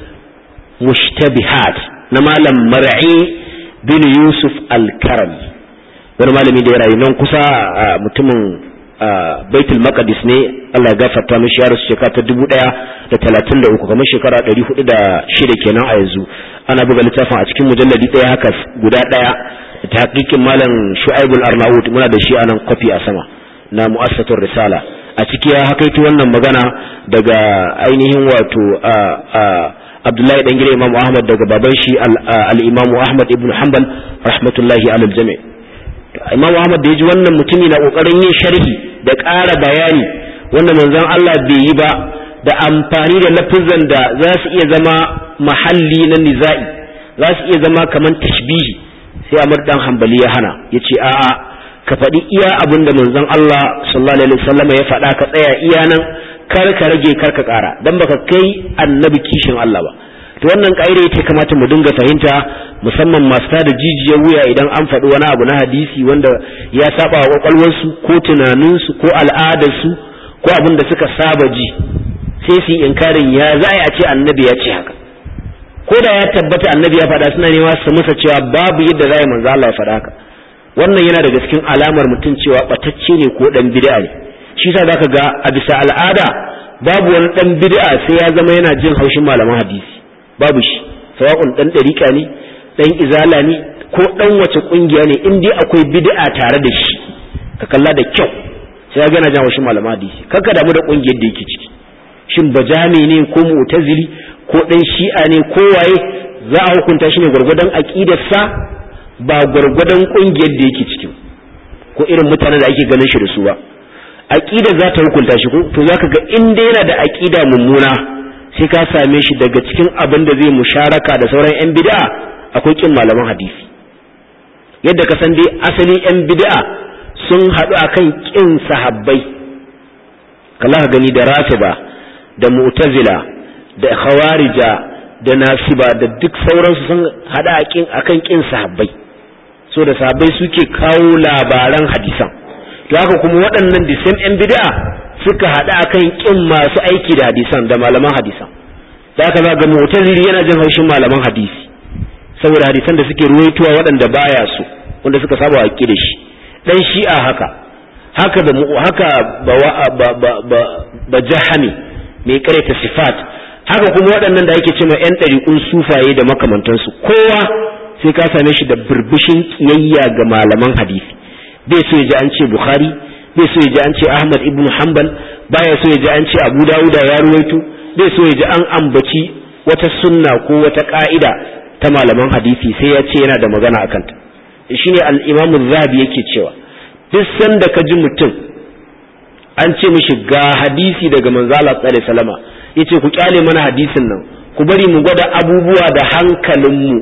mushtabihat na malam mar'i bin yusuf al-karami wani malami da ya rayu nan kusa mutumin baitul maqdis ne Allah ya gafarta mishi ya rasu shekara ta dubu ɗaya da talatin da uku kamar shekara ɗari hudu da shida kenan a yanzu ana buga littafin a cikin mujalladi ɗaya haka guda ɗaya ta hakikin malam shu'aibul arnaut muna da shi anan kwafi a sama na mu'assatur risala a ciki ya hakaito wannan magana daga ainihin wato abdullahi dan gida imamu ahmad daga baban shi al-imamu ahmad ibn hanbal rahmatullahi alal jami' imamu ahmad da ya ji wannan mutumi na kokarin yin sharhi da ƙara bayani wanda manzon Allah bai yi ba da amfani da lafizan da za su iya zama mahalli na niza'i za su iya zama kamar tashbihi sai Amr dan Hanbali ya hana yace a'a ka faɗi iya abin da manzon Allah sallallahu alaihi wasallam ya faɗa ka tsaya iya nan kar ka rage kar ka ƙara dan baka kai annabi kishin Allah ba to wannan ƙa'ida ita kamata mu dinga fahimta musamman masu tada jijiyar wuya idan an faɗi wani abu na hadisi wanda ya saba wa kwakwalwarsu ko tunaninsu ko al'adarsu ko abin da suka saba ji sai su yi inkarin ya za a ce annabi ya ce haka ko da ya tabbata annabi ya faɗa suna nema su musa cewa babu yadda za a yi manzo Allah ya faɗa haka wannan yana daga cikin alamar mutum cewa batacce ne ko dan bid'a ne shi yasa zaka ga a bisa al'ada babu wani dan bid'a sai ya zama yana jin haushin malaman hadisi babu shi sawa'un dan dariƙa ne dan izala ne ko dan wace kungiya ne in dai akwai bid'a tare da shi ka kalla da kyau sai ya gana jan haushin malaman hadisi kanka damu da kungiyar da yake ciki shin bajami ne ko mu'tazili ko dan shi'a ne ko waye za a hukunta shi ne gwargwadon aqidarsa ba gwargwadon kungiyar da yake ciki ko irin mutanen da ake ganin shi da su ba aqida za ta hukunta shi ko to zaka ga in dai yana da aqida mummuna sai ka same shi daga cikin abin da zai musharaka da sauran yan bid'a akwai kin malaman hadisi yadda ka san dai asali yan bid'a sun haɗu akan kin sahabbai kalla ka gani da rafida da mu'tazila da khawarija da nasiba da duk sauransu sun haɗa akan kin sahabbai so da sahabbai suke kawo labaran hadisan to haka kuma waɗannan the same yan bid'a suka haɗa akan kin masu aiki da hadisan da malaman hadisan da haka ga mu'tazili yana jin haushin malaman hadisi saboda hadisan da suke ruwaitowa waɗanda baya so wanda suka saba wa da shi dan shi'a haka haka da haka ba ba ba ba jahami mai karanta sifat haka kuma waɗannan da ake cewa yan ɗariƙun sufaye da makamantansu kowa sai ka same shi da burbushin kiyayya ga malaman hadisi bai so ya ji an ce bukhari bai so ya ji an ce ahmad ibn hanbal baya so ya ji an ce abu dawuda ya ruwaito bai so ya ji an ambaci wata sunna ko wata ka'ida ta malaman hadisi sai ya ce yana da magana a kanta shine al-imam zahabi yake cewa duk sanda ka ji mutum an ce mishi ga hadisi daga manzo Allah sallallahu alaihi wasallama yace ku kyale mana hadisin nan ku bari mu gwada abubuwa da hankalinmu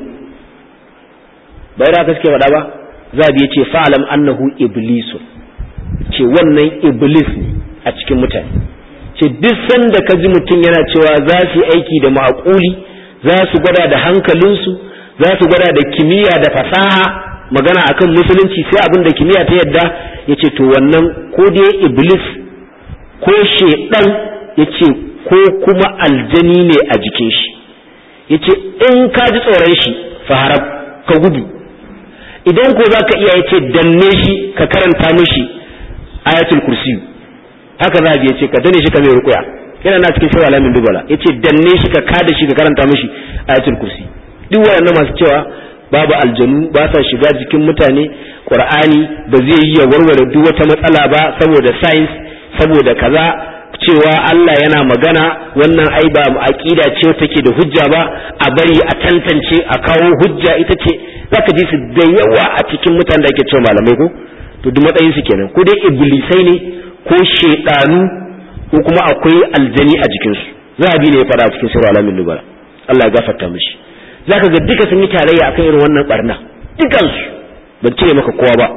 bai da ka suke faɗa ba zabi ya ce fa'alam annahu iblisu ce wannan iblis ne a cikin mutane ce duk sanda ka ji mutum yana cewa za su yi aiki da ma'akuli za su gwada da hankalinsu za su gwada da kimiyya da fasaha magana akan musulunci sai abin da kimiyya ta yadda ya ce to wannan ko dai iblis ko shedan ya ce ko kuma aljani ne a jikin shi ya ce in ka ji tsoron shi faharab ka gudu idan ko za ka iya ya ce danne shi ka karanta mishi ayatul kursi haka za a ce ka danne shi ka mai rukuya yana na cikin shawala min dubala ya ce danne shi ka kada shi ka karanta mishi ayatul kursi duk waɗannan masu cewa babu aljanu ba sa shiga jikin mutane qur'ani ba zai yi ya warware duk wata matsala ba saboda science saboda kaza cewa Allah yana magana wannan ai ba aqida ce take da hujja ba a bari a tantance a kawo hujja ita ce zaka ji su da yawa a cikin mutanen da ake cewa malamai ko to duk matsayin su kenan ko dai iblisai ne ko shedanu ko kuma akwai aljani a jikin su zahabi ne ya fara cikin sirr alamin nubala Allah ya gafarta mishi zaka ga duka sun yi tarayya akan irin wannan barna dukan su ban cire maka kowa ba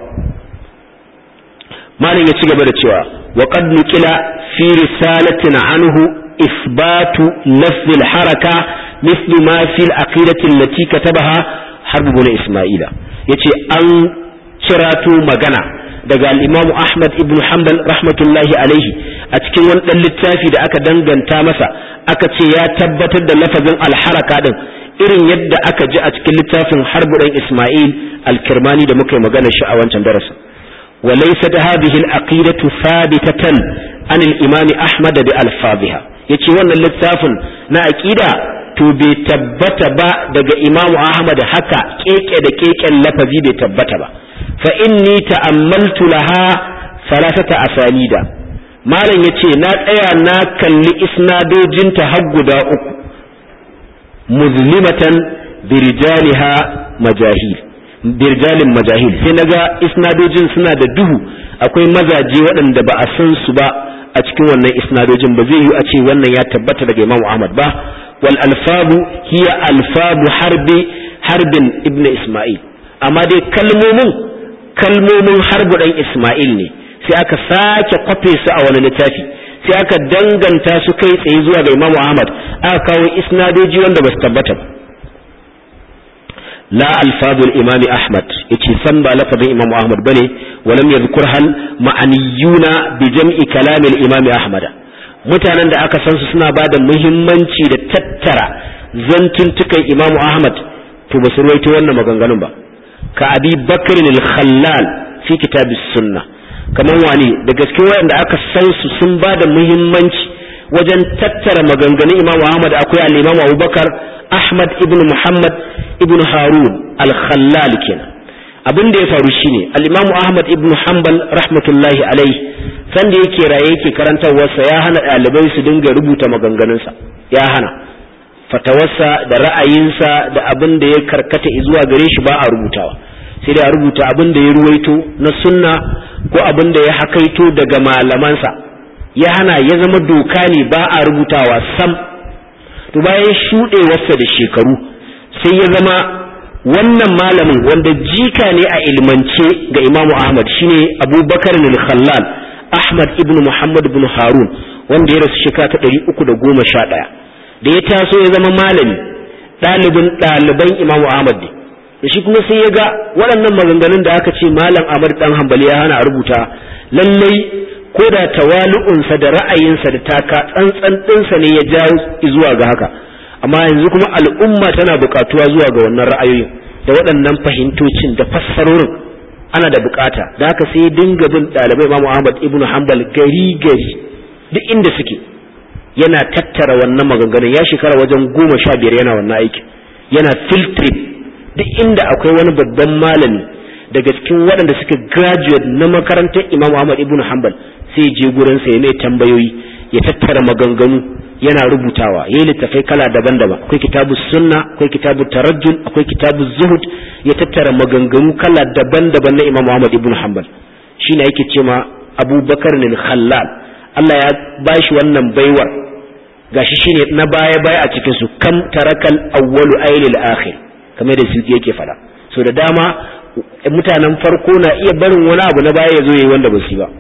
malam ya ci gaba da cewa wa qad nuqila fi risalatin anhu isbatu lafz al-haraka mithlu ma fi al-aqidati allati katabaha harb ibn isma'ila yace an cirato magana daga al-imam ahmad ibn hanbal rahmatullahi alaihi a cikin wani dan littafi da aka danganta masa aka ce ya tabbatar da lafazin al-haraka din irin yadda aka ji a cikin littafin harb dan isma'il al-kirmani da muka yi magana shi a wancan darasin وليست هذه العقيدة ثابتة عن الإمام أحمد بألفاظها yace wannan littafin na aqida to bai tabbata ba daga Imam Ahmad haka keke da keken lafazi bai tabbata ba fa inni ta'ammaltu laha salasata asanida malam yace na tsaya na kalli isnadojinta har guda uku muzlimatan birijaliha majahil birjalin majahil sai naga isnadojin suna da duhu akwai mazaje waɗanda ba a san su ba a cikin wannan isnadojin ba zai yi a ce wannan ya tabbata daga Imam Ahmad ba wal alfabu hiya alfabu harbi harbin ibnu Isma'il amma dai kalmomin kalmomin harbu dan Isma'il ne sai aka sake kwafe su a wani littafi sai aka danganta su kai tsaye zuwa ga Imam Ahmad aka kawo isnadoji wanda ba su tabbata ba la alfadul imam Ahmad yace san ba lafazin Imam Ahmad bane walam yadhkur hal ma'aniyuna bi jam'i kalam al-imam Ahmad mutanen da aka san su suna bada muhimmanci da tattara zantuntukan Imam Ahmad to ba su ruwaito wannan maganganun ba ka abi bakr al-khallal fi kitab as-sunnah kaman wani da gaske wayanda aka san su sun ba da muhimmanci wajen tattara maganganun Imam Ahmad akwai al-Imam Abubakar Ahmad ibn Muhammad ibn Harun al-Khallal kenan abin da ya faru shine al-Imam Ahmad ibn Hanbal rahmatullahi alaihi san da yake raye yake karantarwarsa ya hana ɗalibai su dinga rubuta maganganunsa ya hana fatawarsa da ra'ayinsa da abin da ya karkata zuwa gare shi ba a rubutawa sai da a rubuta abin da ya ruwaito na sunna ko abin da ya hakaito daga malamansa ya hana ya zama doka ne ba a rubutawa sam to bayan shuɗewarsa da shekaru sai ya zama wannan malamin wanda jika ne a ilmance ga imamu ahmad shine abubakar al-khallal ahmad ibn muhammad ibn harun wanda ya rasu shekara ta ɗari uku da goma sha ɗaya da ya taso ya zama malami ɗalibin ɗaliban imamu ahmad ne da shi kuma sai ya ga waɗannan maganganun da aka ce malam Ahmad dan Hanbali ya hana a rubuta lallai ko da tawalu'unsa da ra'ayinsa da taka tsantsan ɗinsa ne ya jawo zuwa ga haka amma yanzu kuma al'umma tana buƙatuwa zuwa ga wannan ra'ayoyin da waɗannan fahimtocin da fassarorin ana da buƙata da haka sai ya dinga bin ɗalibai Imam Ahmad ibn Hanbal gari gari duk inda suke yana tattara wannan maganganun ya shekara wajen goma sha biyar yana wannan aikin yana filtrate duk inda akwai wani babban malami daga cikin waɗanda suka graduate na makarantar Imam Ahmad ibn Hanbal sai je gurin sa ya mai tambayoyi ya tattara maganganu yana rubutawa yayi littafai kala daban-daban akwai kitabu sunna akwai kitabu tarajjul akwai kitabu zuhud ya tattara maganganu kala daban-daban na Imam Ahmad ibn Hanbal shine yake cewa Abu Bakar al-Khallal Allah ya bashi wannan baiwar gashi shine na baya-baya a cikin su kam tarakal awwalu aylil akhir kamar da su yake fada so da dama mutanen farko na iya barin wani abu na baya ya zo yayi wanda ba su ba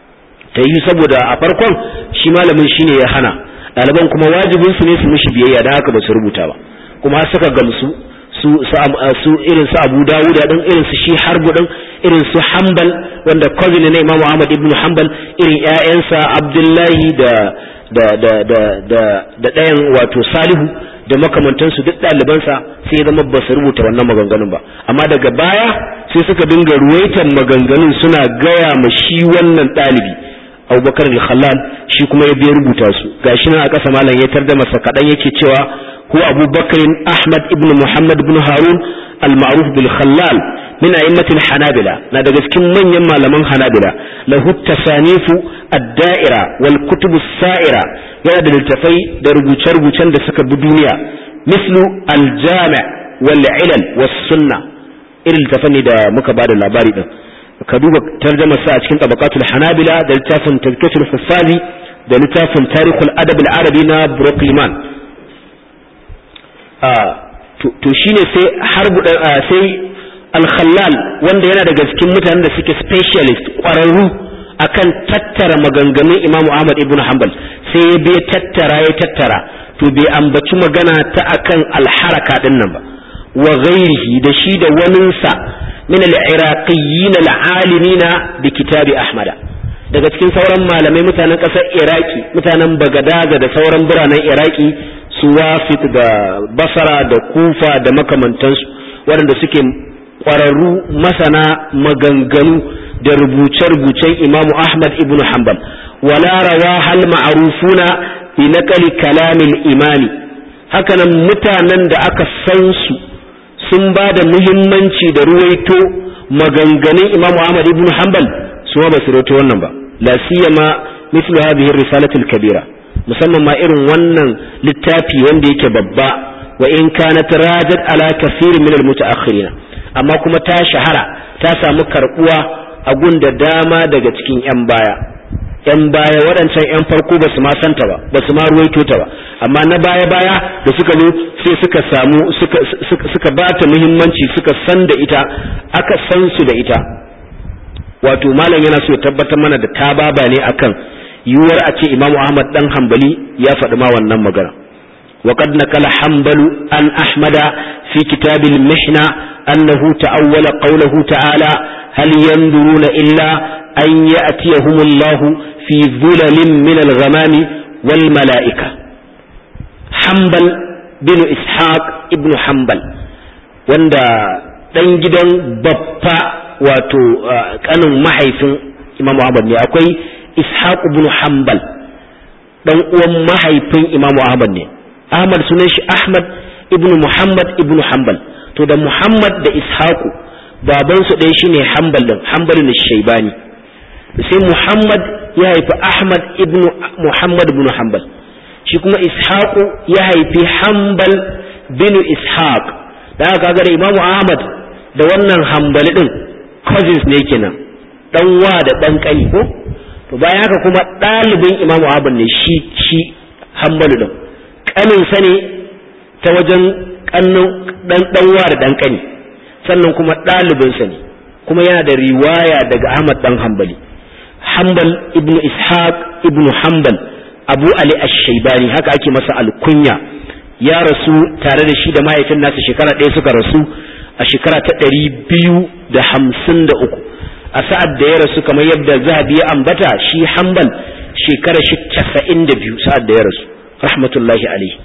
ta yi saboda a farkon shi malamin shine ya hana ɗaliban kuma wajibin su ne su mishi biyayya da haka ba su rubuta ba kuma suka gamsu su su irin su Abu Dawud din irin su shi Harbu din irin su Hanbal wanda cousin ne Imam Ahmad ibn Hanbal irin ƴaƴansa Abdullahi da da da da da da ɗayan wato Salihu da makamantansu duk ɗalibansa sai zama ba su rubuta wannan maganganun ba amma daga baya sai suka dinga ruwaitan maganganun suna gaya ma shi wannan ɗalibi abubakar al-khallal shi kuma ya biya rubuta su gashi nan a ƙasa malam ya tarda masa kaɗan yake cewa هو أبو بكر أحمد ابن محمد بن هارون المعروف بالخلال من أئمة الحنابلة نادى كم من يما لمن حنابلة له التصانيف الدائرة والكتب السائرة ينادى التفي دربو تربو تند سكب الدنيا مثل الجامع والعلل والسنة إلى التفني دا مكبار العباري دا كدوبة ترجمة ساعة كنت طبقات الحنابلة دا لتافن تذكرة الحفاظي دا لتافن تاريخ الأدب العربي نا بروكليمان to shine sai harbu sai al-khallal wanda yana daga cikin mutanen da suke specialist ƙwararru akan tattara maganganun Imam Ahmad ibn Hanbal sai ya bai tattara ya tattara to bai ambaci magana ta akan al-haraka din nan ba wa ghairihi da shi da waninsa min al-iraqiyyin al-alimin bi kitabi Ahmad daga cikin sauran malamai mutanen ƙasar Iraki mutanen Bagadaza da sauran biranen Iraki su wafit da basara da kufa da makamantansu waɗanda suke ƙwararru masana maganganu da rubuce-rubucen imamu ahmad ibn hanbal wala rawa hal ma'arufuna bi naqali kalamin imani hakanan mutanen da aka san su sun ba da muhimmanci da ruwaito maganganun imamu ahmad ibn hanbal su ba su rawaito wannan ba la siyama mithlu hadhihi risalatul kabira musamman ma irin wannan littafi wanda yake babba wa in kanat rajat ala kaseer min al mutaakhirin amma kuma ta shahara ta samu karbuwa a gunda dama daga cikin yan baya yan baya waɗancan yan farko ba su ma santa ba ba su ma ruwaito ta ba amma na baya baya da suka zo sai suka samu suka suka, suka bata muhimmanci suka san da ita aka san su da ita wato malam yana so ya tabbatar mana da tababa ne akan yiwuwar a ce imamu ahmad dan hambali ya faɗi ma wannan magana وقد نقل حنبل عن أحمد في كتاب المحنة أنه تأول قوله تعالى هل ينظرون إلا أن يأتيهم الله في ظلل من الغمام والملائكة حنبل بن إسحاق ابن حنبل وندا dan gidan babba wato kanin mahaifin Imam Ahmad ne akwai Ishaq ibn Hanbal dan uwan mahaifin Imam Ahmad ne Ahmad sunan shi Ahmad ibn Muhammad ibn Hanbal to da Muhammad da Ishaku baban su ɗaya shine Hanbal din Hanbal ne Shaybani sai Muhammad ya haifi Ahmad ibn Muhammad ibn Hanbal shi kuma Ishaku ya haifi Hanbal bin Ishaq da aka ga da Imam Ahmad da wannan Hanbali din cousins ne kenan dan wa da dan kani ko to bayan haka kuma ɗalibin Imam Ahmad ne shi shi Hanbal din ƙaninsa ne ta wajen ɗan ɗanwa da ɗan ƙani sannan kuma ɗalibinsa ne kuma yana da riwaya daga Ahmad ɗan Hambali Hambal ibn Ishaq ibn Hambal Abu Ali Ash-Shaybani haka ake masa alkunya ya rasu tare da shi da mahaifin nasa shekara ɗaya suka rasu a shekara ta ɗari biyu da hamsin da uku a sa'ad da ya rasu kamar yadda zahabi ya ambata shi Hambal shekara shi casa'in da biyu sa'ad da ya rasu rahmatullahi alaihi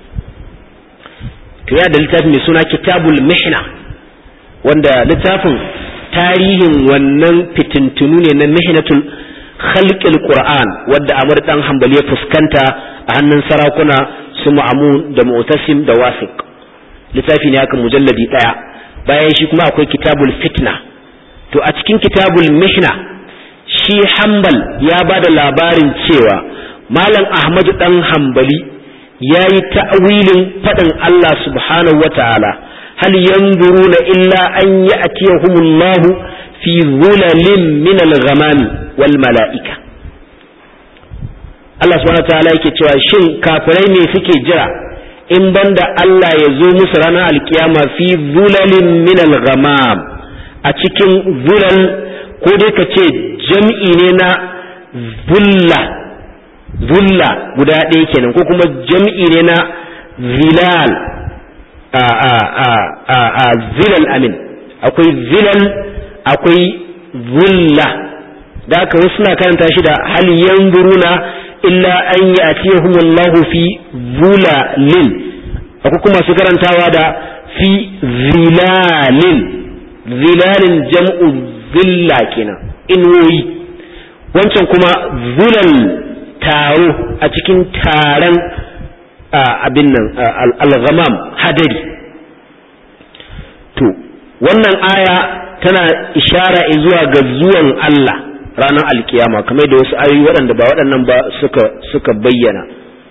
to ya da littafi mai suna kitabul mihna wanda littafin tarihin wannan fitintunu ne na mihnatul khalqil qur'an wadda amr dan hanbali ya fuskanta a hannun sarakuna su ma'amun da mu'tasim da wasiq littafi ne aka mujalladi daya bayan shi kuma akwai kitabul fitna to a cikin kitabul mihna shi hanbal ya ba da labarin cewa malam ahmadu dan hanbali ya yi ta'awilin faɗin Allah subhanahu wa ta'ala hal yanzuruna illa an ya'tiyahumullahu fi zulalin min al-ghamami wal mala'ika Allah subhanahu wa ta'ala yake cewa shin kafirai me suke jira in banda Allah ya zo musu ranar alkiyama fi zulalin min al-ghamam a cikin zulal ko dai ka ce jam'i ne na zulla zulla guda ɗaya kenan ko kuma jam'i ne na zilal a a a a a zilal amin akwai zilal akwai zulla da aka wasu na karanta shi da hal yanzuruna illa an ya'tiyahum Allahu fi zulalin akwai kuma su karantawa da fi zilalin zilalin jam'u zilla kenan inwoyi wancan kuma zulal taro a cikin taron abin nan al-ghamam hadari to wannan aya tana ishara zuwa ga zuwan Allah ranar alkiyama kamar da wasu ayoyi waɗanda ba waɗannan ba suka suka bayyana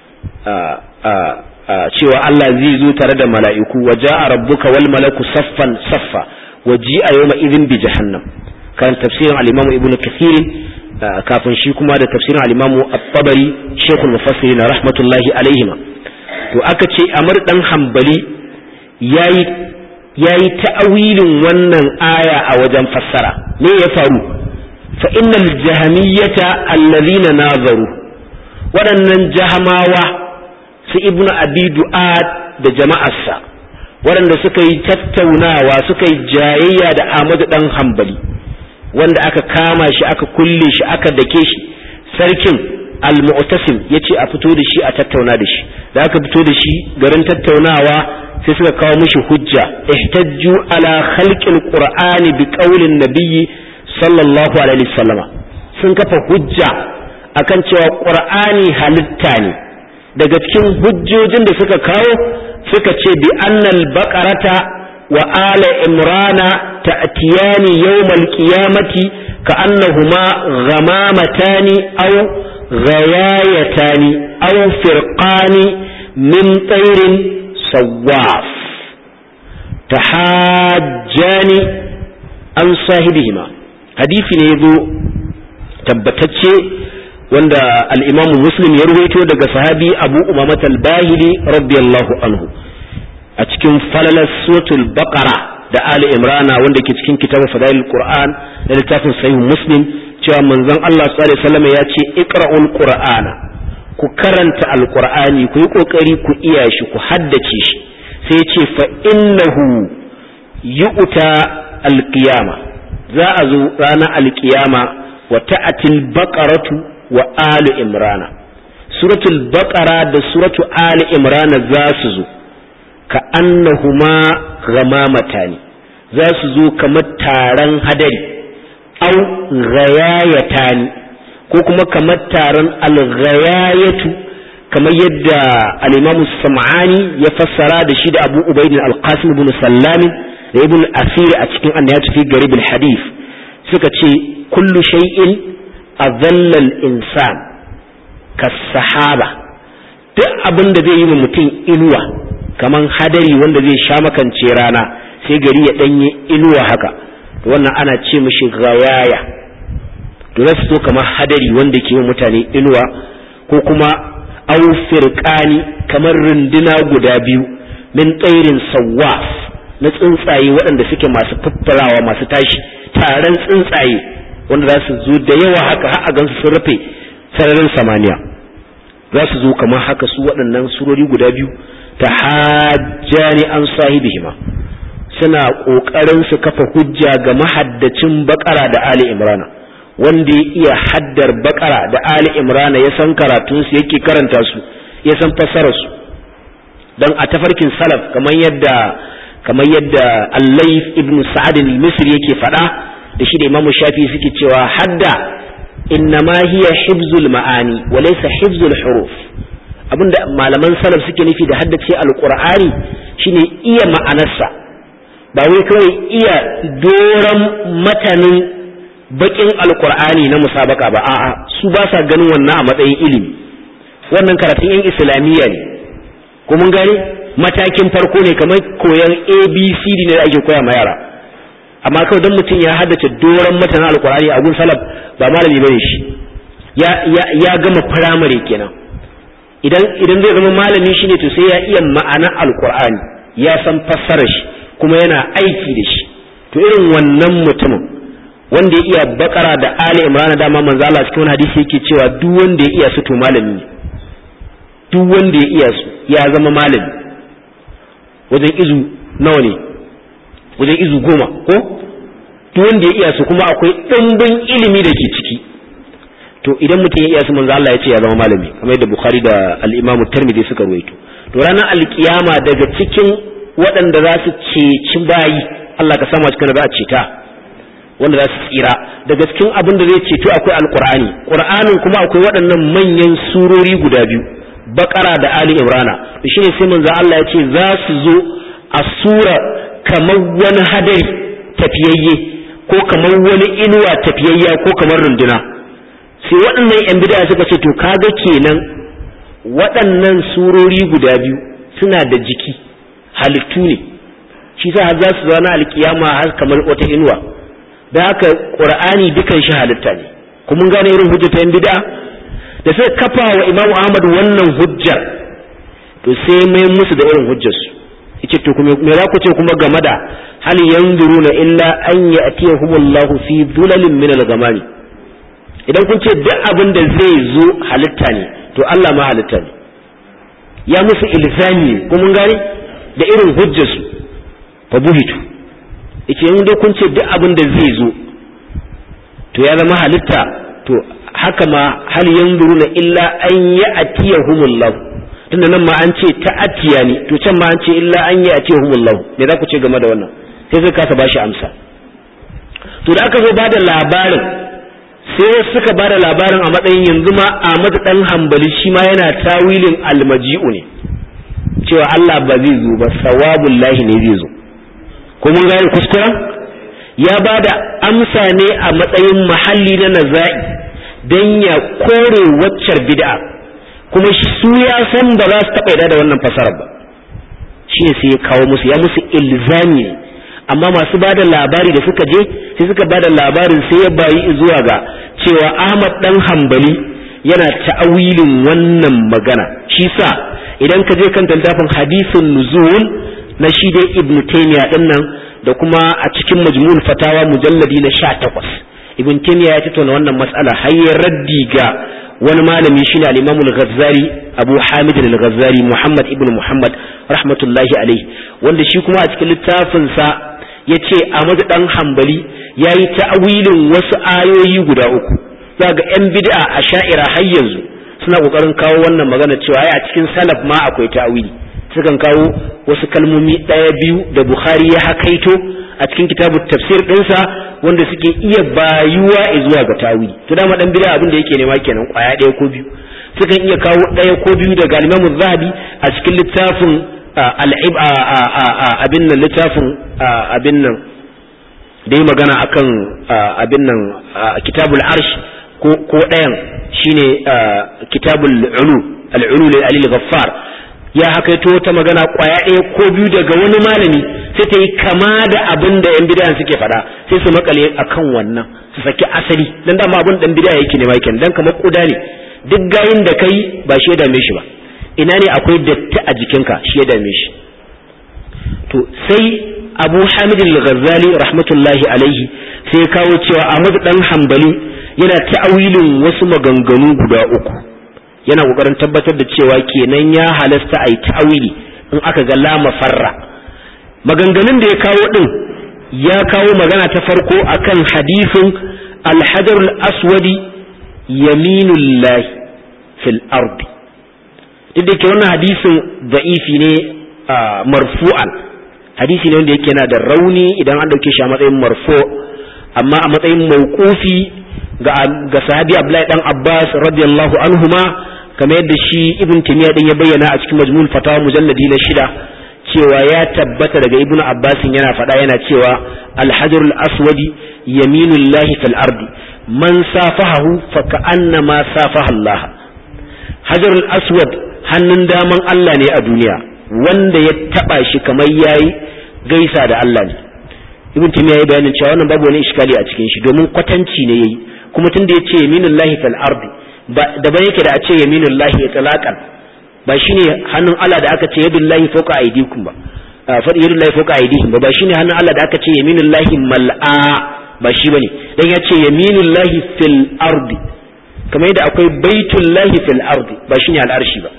cewa Allah zai zo tare da mala'iku wa ja'a rabbuka wal malaku saffan saffa wa ji'a yawma idhin bi jahannam kan tafsirin al-imam ibnu kathir kafin shi kuma da tafsirin al-imamu at-tabari shaykhul mufassirin rahmatullahi alaihima to aka ce amr dan hanbali yayi yayi ta'awilin wannan aya a wajen fassara me ya faru fa innal jahmiyata allazina nazaru waɗannan jahamawa su ibnu abi du'ad da jama'arsa waɗanda suka yi tattaunawa suka yi jayayya da Ahmadu dan hanbali wanda aka kama shi aka kulle shi aka dake shi sarkin al-mu'tasim yace a fito da shi a tattauna da shi da aka fito da shi garin tattaunawa sai suka kawo mishi hujja ihtajju ala khalqil qur'ani bi qaulin nabiyyi sallallahu alaihi wasallama sun kafa hujja akan cewa qur'ani halitta ne daga cikin hujjojin da suka kawo suka ce bi annal baqarata wa ala imrana تأتيان يوم القيامة كأنهما غمامتان أو غيايتان أو فرقان من طير صواف تحاجان عن صاحبهما حديث نيذو tabbatacce wanda al'imamu muslim ya ruwaito daga sahabi abu umamat al-bahili radiyallahu anhu a cikin falalar suratul baqara da Ali Imrana wanda ke cikin kitabun Fadailul Qur'an da littafin Sahih Muslim cewa manzon Allah sallallahu alaihi wasallam ya ce iqra'ul qur'ana ku karanta alqur'ani ku yi kokari ku iya shi ku haddace shi sai ya ce fa innahu yu'ta alqiyama za a zo ranar alqiyama wa ta'atil baqaratu wa alu imrana suratul baqara da suratu ali imrana za su zo ka annahuma ghamamatan za su zo kamar taron hadari au ghayayatani ko kuma kamar taron al-ghayayatu kamar yadda al-Imam Sam'ani ya fassara da shi da Abu Ubayd al-Qasim ibn Sallam da Ibn Asir a cikin An-Nihayat fi Garib al-Hadith suka ce kullu shay'in adalla al-insan kas-sahaba duk abin da zai yi wa mutum inuwa kaman hadari wanda zai sha makance rana sai gari ya danye inuwa haka wannan ana ce mishi gayaya to za su zo kamar hadari wanda ke yi mutane inuwa ko kuma au firqani kamar runduna guda biyu min tsairin sawaf na tsuntsaye waɗanda suke masu fiffirawa masu tashi taron tsuntsaye wanda za su zo da yawa haka har a gansu sun rufe sararin samaniya za su zo kamar haka su waɗannan surori guda biyu ta hajjani an sahibihima suna ƙoƙarin su kafa hujja ga mahaddacin bakara da ali imrana wanda ya iya haddar bakara da ali imrana ya san karatunsu yake karanta su ya san fassararsu don a tafarkin salaf kamar yadda kamar yadda allaif ibn sa'ad al-misri yake faɗa da shi da imamu shafi suke cewa hadda innama hiya hibzul ma'ani wa laysa hibzul huruf abinda malaman salaf suke nufi da haddace alqur'ani shine iya ma'anarsa ba wai kawai iya doran matanin bakin alqur'ani na musabaka ba a'a su ba sa ganin wannan a matsayin ilimi wannan karatun yan islamiyya ne ko mun gane matakin farko ne kamar koyan abcd ne da ake koya ma yara amma kawai don mutum ya haddace doron matanin alqur'ani a gun salaf ba malami bane shi ya ya gama firamare kenan idan idan zai zama malami shine to sai ya iya ma'anar alqur'ani ya san fassarar shi kuma yana aiki da shi to irin wannan mutumin wanda ya iya bakara da ali imran dama manzo Allah cikin wani hadisi yake cewa duk wanda ya iya su to malami ne duk wanda ya iya su ya zama malami wajen izu nawa ne wajen izu goma ko duk wanda ya iya su kuma akwai ɗimbin ilimi da ke ciki to idan mutum ya iya su manzo Allah ya ce ya zama malami kamar yadda Bukhari da al-Imam Tirmidhi suka ruwaito to ranar alkiyama daga cikin waɗanda za su ceci bayi Allah ka samu cikin da za a ceta wanda za su tsira daga cikin abin da zai ceto akwai alqur'ani qur'anin kuma akwai waɗannan manyan surori guda biyu bakara da ali imrana to shine sai manzo Allah ya ce za su zo a sura kamar wani hadari tafiyayye ko kamar wani inuwa tafiyayya ko kamar runduna sai waɗannan yan bid'a suka ce to kaga kenan waɗannan surori guda biyu suna da jiki halittu ne shi sa har za su zama alkiyama har kamar wata inuwa da haka qur'ani dukan shi halitta ne kuma gane irin hujjata yan bid'a da sai kafa wa imamu ahmad wannan hujjar to sai mai musu da irin hujjarsu yace to kuma me za ku ce kuma game da hal yanzuruna illa an ya'tiyahumullahu fi dhulalin min al-ghamami idan kun ce duk abin da zai zo halitta ne to Allah ma halitta ne ya musu ilzami ko mun gane da irin hujjarsu fa buhitu yace in dai kun ce duk abin da zai zo to ya zama halitta to haka ma hal yanzuruna illa an ya'tiyahumullahu tunda nan ma an ce ta'atiya ne to can ma an ce illa an ya'tiyahumullahu me za ku ce game da wannan sai sai kasa bashi amsa to da aka zo bada labarin sai suka bada labarin a matsayin yanzu ma Ahmad dan Hanbali shi ma yana tawilin almaji'u ne cewa Allah ba zai zo ba sawabullahi ne zai zo ko mun gane kuskuren ya bada amsa ne a matsayin mahalli na naza'i don ya kore waccar bid'a kuma su ya san ba za su taɓa da wannan fasarar ba shi ne sai ya kawo musu ya musu ilzami ne amma masu ba da labari da suka je sai suka ba da labarin sai ya bayi zuwa ga cewa ahmad dan hambali yana ta'awilin wannan magana shi sa idan ka je kan littafin hadisin nuzul na shi dai ibn taymiya din nan da kuma a cikin majmu'ul fatawa mujalladi na 18 ibn taymiya ya tattauna wannan mas'ala har ya raddi ga wani malami shine al-imam al-ghazali abu hamid al-ghazali muhammad ibn muhammad rahmatullahi alaihi wanda shi kuma a cikin littafin sa yace Ahmad dan Hanbali yayi ta'awilin wasu ayoyi guda uku zaga yan bid'a a sha'ira har yanzu suna kokarin kawo wannan magana cewa ai a cikin salaf ma akwai ta'awili sukan kawo wasu kalmomi ɗaya biyu da Bukhari ya hakaito a cikin kitabu tafsir ɗinsa wanda suke iya bayuwa zuwa ga ta'awili to dama dan bid'a abin da yake nema kenan kwaya ɗaya ko biyu sukan iya kawo ɗaya ko biyu daga Imam Zahabi a cikin littafin al'ib abin nan littafin abin nan da yi magana akan abin nan kitabul arsh ko ɗayan shine kitabul ulu al'ulu lil alil ghaffar ya hakaito ta magana kwaya ɗaya ko biyu daga wani malami sai ta yi kama da abin da yan bid'a suke faɗa sai su makale akan wannan su saki asali dan dama abin dan bid'a yake ne makin dan kamar kuda ne duk gayin da kai ba shi ya dame shi ba ina ne akwai datti a jikinka shi ya dame shi to sai abu hamid al-ghazali rahmatullahi alaihi sai kawo cewa ahmad dan hanbali yana ta'awilin wasu maganganu guda uku yana kokarin tabbatar da cewa kenan ya halasta a yi ta'awili in aka ga lama farra maganganun da ya kawo din ya kawo magana ta farko akan hadisin alhajarul aswadi yaminullahi fil ardi duk da ke wannan hadisin da'ifi ne marfu'an hadisi ne wanda yake yana da rauni idan an dauke shi a matsayin marfu amma a matsayin mauqufi ga ga sahabi Abdullahi dan Abbas radiyallahu anhuma kamar yadda shi Ibn Taymiyyah din ya bayyana a cikin Majmu'ul Fatawa mujalladi na shida cewa ya tabbata daga Ibn Abbas yana faɗa yana cewa al-hajarul aswadi yaminullahi fil ardi man safahahu fa ka'annama safaha Allah hajarul aswad hannun daman Allah ne a duniya wanda ya taba shi kamar yayi gaisa da Allah ne ibn timiya ya bayanin cewa wannan babu wani iskali a cikin shi domin kwatanci ne yayi kuma tunda yace yaminullahi fil ardi da ba yake da a ce yaminullahi itlaqan ba shine hannun Allah da aka ce yadullahi fawqa aydikum ba fa yadullahi fawqa aydihim ba ba shine hannun Allah da aka ce yaminullahi mal'a ba shi bane dan yace yaminullahi fil ardi kamar yadda akwai baitullahi fil ardi ba shine al'arshi ba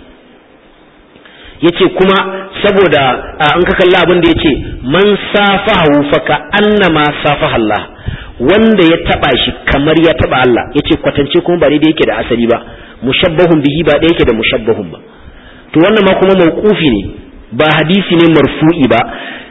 yace kuma saboda an ka kalla abin da yace man safahu fa ka annama safaha Allah wanda ya taba shi kamar ya taba Allah yace kwatance kuma ba daidai yake da asali ba mushabbahun bihi ba da yake da mushabbahun ba to wannan ma kuma mauqufi ne ba hadisi ne marfu'i ba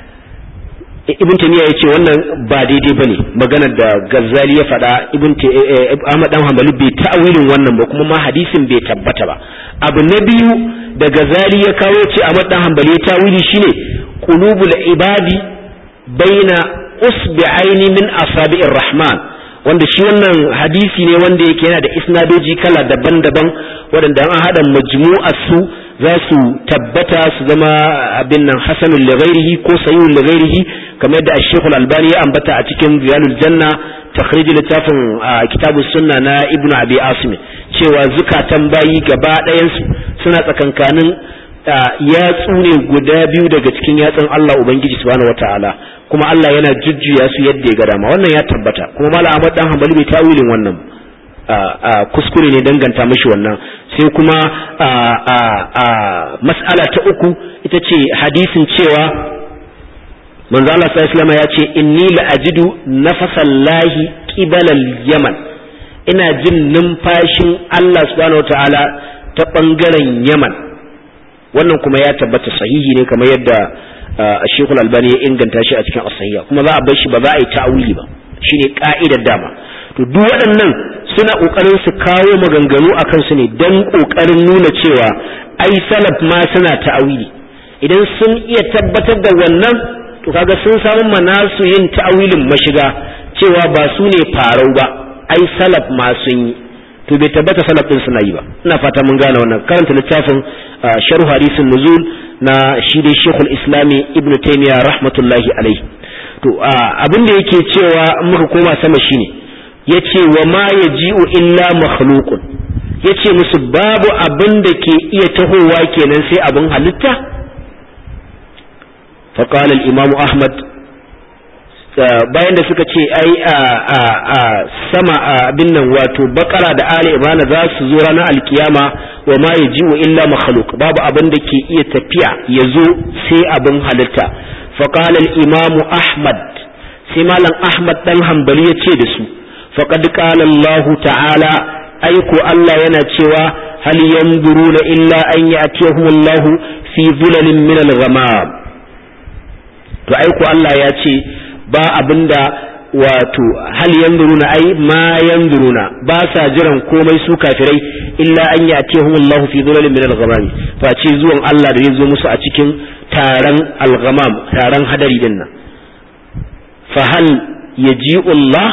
ibn tamiya yace wannan ba daidai bane maganar da gazzali ya faɗa ibn ahmad dan hanbali bai ta'awilin wannan ba kuma ma hadisin bai tabbata ba abu na biyu da gazali ya kawo ce ahmad dan hanbali ya ta'awili shine qulubul ibadi baina usbi'aini min asabi'ir rahman wanda shi wannan hadisi ne wanda yake yana da isnadoji kala daban-daban waɗanda an haɗa majmu'ar su za su tabbata su zama abin nan hasanul lighairihi ko sayyul lighairihi kamar yadda Sheikh Al-Albani ya ambata a cikin Riyalul Janna takhrij littafin kitabus sunna na Ibn Abi Asim cewa zukatan bayi gaba ɗayan su suna tsakankanin yatsu ne guda biyu daga cikin yatsun Allah Ubangiji subhanahu wataala kuma Allah yana jujjuya su yadda ya ga dama wannan ya tabbata kuma Malam Ahmad dan Hanbali bai tawilin wannan kuskure ne danganta mashi wannan sai kuma mas'ala ta uku ita ce hadisin cewa manzo Allah sallallahu ya ce inni la ajidu nafasallahi qibalal yaman ina jin numfashin Allah subhanahu wataala ta bangaren yaman wannan kuma ya tabbata sahihi ne kamar yadda Sheikhul Albani ya inganta shi a cikin as kuma za a bar shi ba za a yi ta'awili ba shine ka'idar dama to duk waɗannan suna ƙoƙarin su kawo maganganu a kansu ne don ƙoƙarin nuna cewa ai salaf ma suna ta'awili idan sun iya tabbatar da wannan to kaga sun samu manasu yin ta'awilin mashiga cewa ba su ne farau ba ai salaf ma sun yi to bai tabbata salaf din suna yi ba ina fata mun gane wannan karanta littafin sharh hadisin nuzul na shi dai shekul islami ibnu taymiya rahmatullahi alaihi to abin da yake cewa muka koma sama shine yace wa ma yaji'u illa makhluqun yace musu babu abin da ke iya tahowa kenan sai abin halitta fa qala al-imam ahmad bayan da suka ce ai a sama abin nan wato bakara da ali imran za su zo ranar alkiyama wa ma yaji'u illa makhluq babu abin da ke iya tafiya ya zo sai abin halitta fa qala al-imam ahmad sai malam ahmad dan hanbali ya ce da su faqad qala allah ta'ala aiko allah yana cewa hal yanzuruna illa an ya'tiyahum allah fi dhulalin min al-ghamam to aiko allah ya ce ba abinda wato hal yanzuruna ai ma yanzuruna ba sa jiran komai su kafirai illa an yatihum Allahu fi dhulalin min al-ghamam fa ce zuwan Allah da ya zo musu a cikin taron al-ghamam taron hadari din nan fa hal yaji'u Allah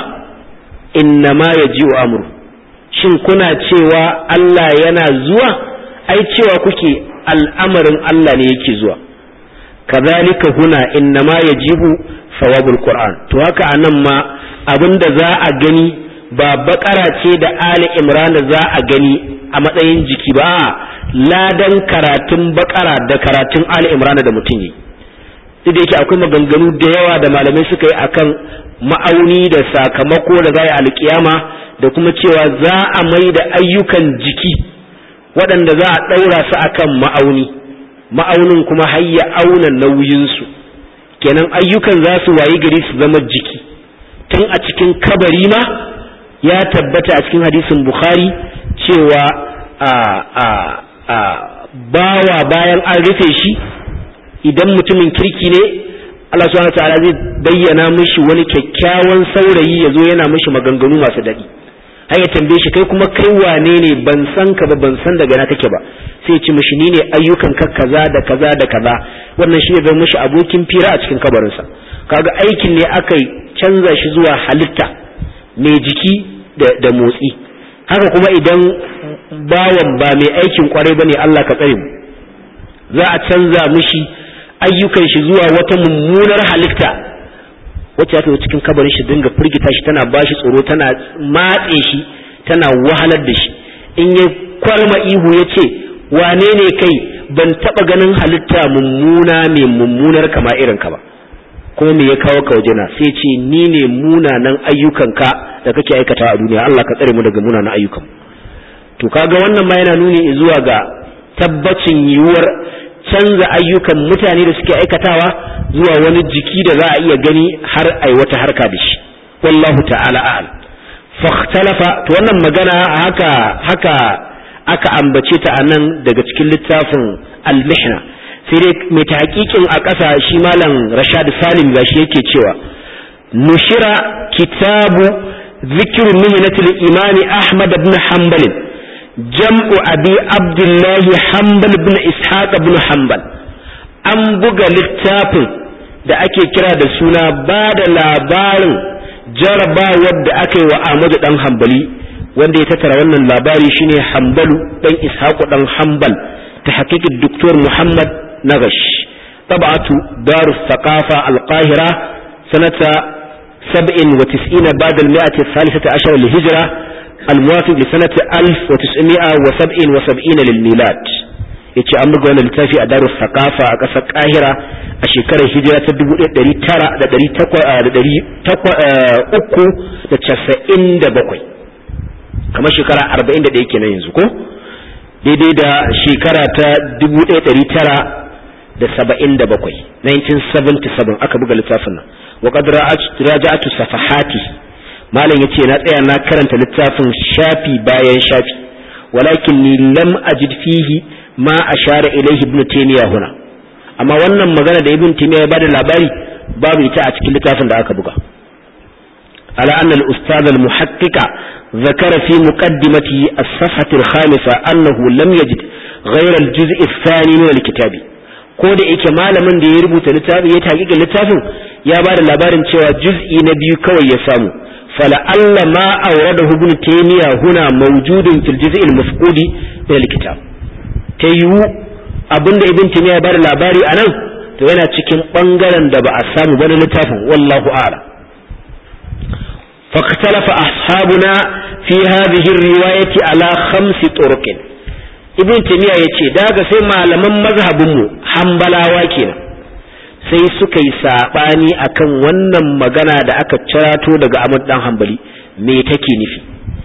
inna ma yaji'u amru shin kuna cewa Allah yana zuwa ai cewa kuke al'amarin Allah ne yake zuwa kazalika huna inna ma yajibu sawabul Qur'an to haka anan ma abinda za a gani ba bakara ce da Ali Imran za a gani a matsayin jiki ba ladan karatun bakara da karatun Ali Imran da mutum yi duk da yake akwai maganganu da yawa da malamai suka yi akan ma'auni da sakamako da za a alkiyama da kuma cewa za a mai da ayyukan jiki waɗanda za a ɗaura su akan ma'auni ma'aunin kuma hayya auna nauyinsu kenan ayyukan za su wayi gari su zama jiki tun a cikin kabari ma ya tabbata a cikin hadisin bukhari cewa a a a bawa bayan an rufe shi idan mutumin kirki ne Allah subhanahu ta'ala zai bayyana mishi wani kyakkyawan saurayi ya zo yana mishi maganganu masu daɗi har ya tambaye shi kai kuma kai wane ne ban san ka ba ban san daga na kake ba sai ya ci mishi ni ne ayyukan ka kaza da kaza da kaza wannan shi zai mishi abokin fira a cikin kabarinsa kaga aikin ne aka canza shi zuwa halitta mai jiki da motsi haka kuma idan bawan ba mai aikin kwarai bane Allah ka tsare mu za a canza mishi ayyukan shi zuwa wata mummunar halitta wacce ta cikin kabarin shi dinga firgita shi tana bashi tsoro tana matse shi tana wahalar da shi in ya kwalma ihu ya ce wane ne kai ban taba ganin halitta mummuna mai mummunar kama irin ka ba kuma me ya kawo ka wajena sai ce ni ne munanan ayyukanka da kake aikata a duniya Allah ka tsare mu daga munanan ayyukan to kaga wannan ma yana nuni zuwa ga tabbacin yiwuwar canza ayyukan mutane da suke aikatawa zuwa wani jiki da za a iya gani har ai wata harka da shi wallahu ta'ala a'al fakhtalafa to wannan magana haka haka aka ambace ta anan daga cikin littafin al-mihna sai dai mai tahqiqin a ƙasa shi malam Rashad Salim gashi yake cewa nushira kitabu zikru mihnatil imam Ahmad ibn Hanbal jam'u abi abdullah Hanbal ibn Ishaq ibn Hanbal an buga littafin da ake kira da suna ba da labarin jarabawar da aka yi wa Ahmadu dan Hanbali wanda ya tattara wannan labari shine Hanbalu dan Ishaq dan Hanbal ta hakikin Dr. Muhammad Nagash طبعة دار الثقافة القاهرة سنة سبع وتسعين بعد المئة الثالثة عشر للهجرة الموافق لسنة ألف وتسعمائة وسبع وسبعين للميلاد yace an buga wannan littafi a darus sakafa a ƙasar kahira a shekarar hijira ta dubu ɗari tara da ɗari uku da casa'in da bakwai kamar shekara arba'in da ɗaya kenan yanzu ko daidai da shekara ta dubu ɗari tara da saba'in da bakwai 1977 aka buga littafin nan wa qad raja'atu safahati malam yace na tsaya na karanta littafin shafi bayan shafi walakin ni lam ajid fihi ma ashara ilayhi ibn taymiya huna amma wannan magana da ibn taymiya ya bada labari babu ita a cikin littafin da aka buga على أن الأستاذ المحقق ذكر في مقدمته الصفحة الخامسة أنه لم يجد غير الجزء الثاني من الكتاب ko da yake malamin da ya rubuta littafin ya taƙiƙa littafin ya ba da labarin cewa juz'i na biyu kawai ya samu fala'alla ma auradahu ibn taymiya huna mawjudun fil juz'i al-mafqudi min al-kitab ta yiwu abinda ibn taymiya ya ba da labari anan to yana cikin bangaren da ba a samu ba na littafin wallahu a'lam فاختلف أصحابنا في هذه الرواية على خمس طرق ibn taymiya yace daga sai malaman mazhabin mu hanbalawa kenan sai suka yi saɓani akan wannan magana da aka cirato daga Ahmad dan Hanbali me take nufi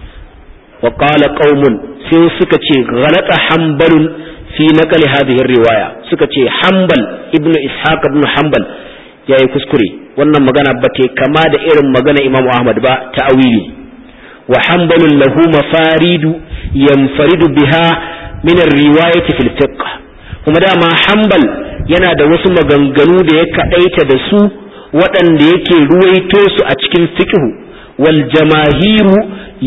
wa qala qaumun sai suka ce ghalata hanbalun fi naqli hadhihi riwaya suka ce hanbal ibnu ishaq ibn hanbal yayi kuskure wannan magana ba ta kama da irin magana Imam Ahmad ba ta'awili wa hanbalun lahu mafaridu yanfaridu biha min ar-riwayati fil fiqh kuma dama hanbal yana da wasu maganganu da ya kaɗaita da su waɗanda yake ruwaito su a cikin fiqhu wal jamahiru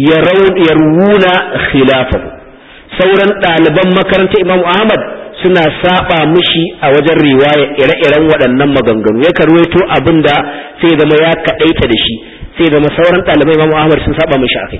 yarwuna khilafahu sauran ɗaliban makarantar Imam Ahmad suna saba mishi a wajen riwaya ire-iren waɗannan maganganu ya ruwaito abin da sai zama ya kaɗaita da shi sai zama sauran ɗaliban Imam Ahmad sun saba mishi akai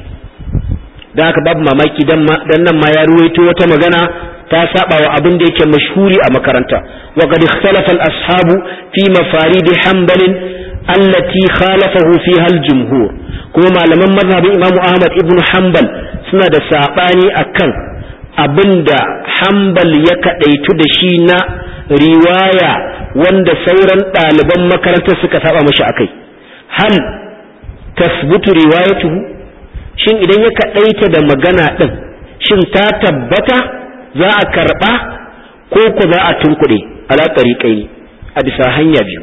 da haka babu mamaki dan nan ma ya ruwaito wata magana ta saba wa abin da yake mashhuri a makaranta wa qad ikhtalafa al-ashabu fi mafarid hanbal allati khalafahu fiha al-jumhur kuma malaman mazhabin Imam Ahmad ibn Hanbal suna da sabani akan abinda Hanbal ya kadaitu da shi na riwaya wanda sauran ɗaliban makarantar suka saba mashi akai hal tasbutu riwayatuhu shin idan ya kadaita da magana din shin ta tabbata za a karɓa ko ku za a tunkuɗe ala ɗariƙai a bisa hanya biyu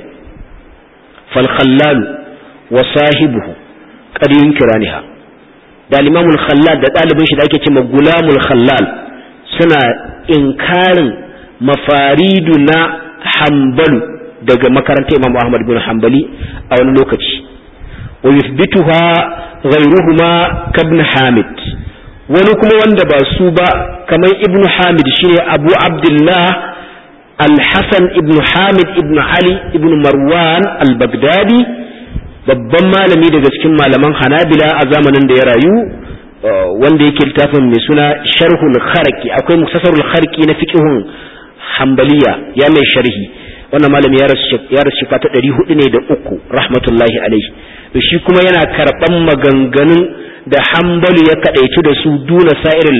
falkhallal wa sahibuhu ƙaryun kiraniha da limamul khallal da ɗalibin shi da ake cewa gulamul khallal suna inkarin mafaridu na hambalu daga makarantar imam ahmad bin hambali a wani lokaci wa yuthbituha ghayruhuma kabn hamid wani kuma wanda ba su ba kamar ibnu hamid shine abu abdullah al-hasan ibnu hamid ibnu ali ibnu marwan al-baghdadi babban malami daga cikin malaman hanabila a zamanin da ya rayu wanda yake littafin mai suna sharhul kharqi akwai muktasarul kharqi na fiqhun hanbaliya ya mai sharhi wannan malami ya rasu ya rasu ta 400 ne da uku rahmatullahi alaihi shi kuma yana karban maganganun da hambalu ya kadaitu da su duna sa'irin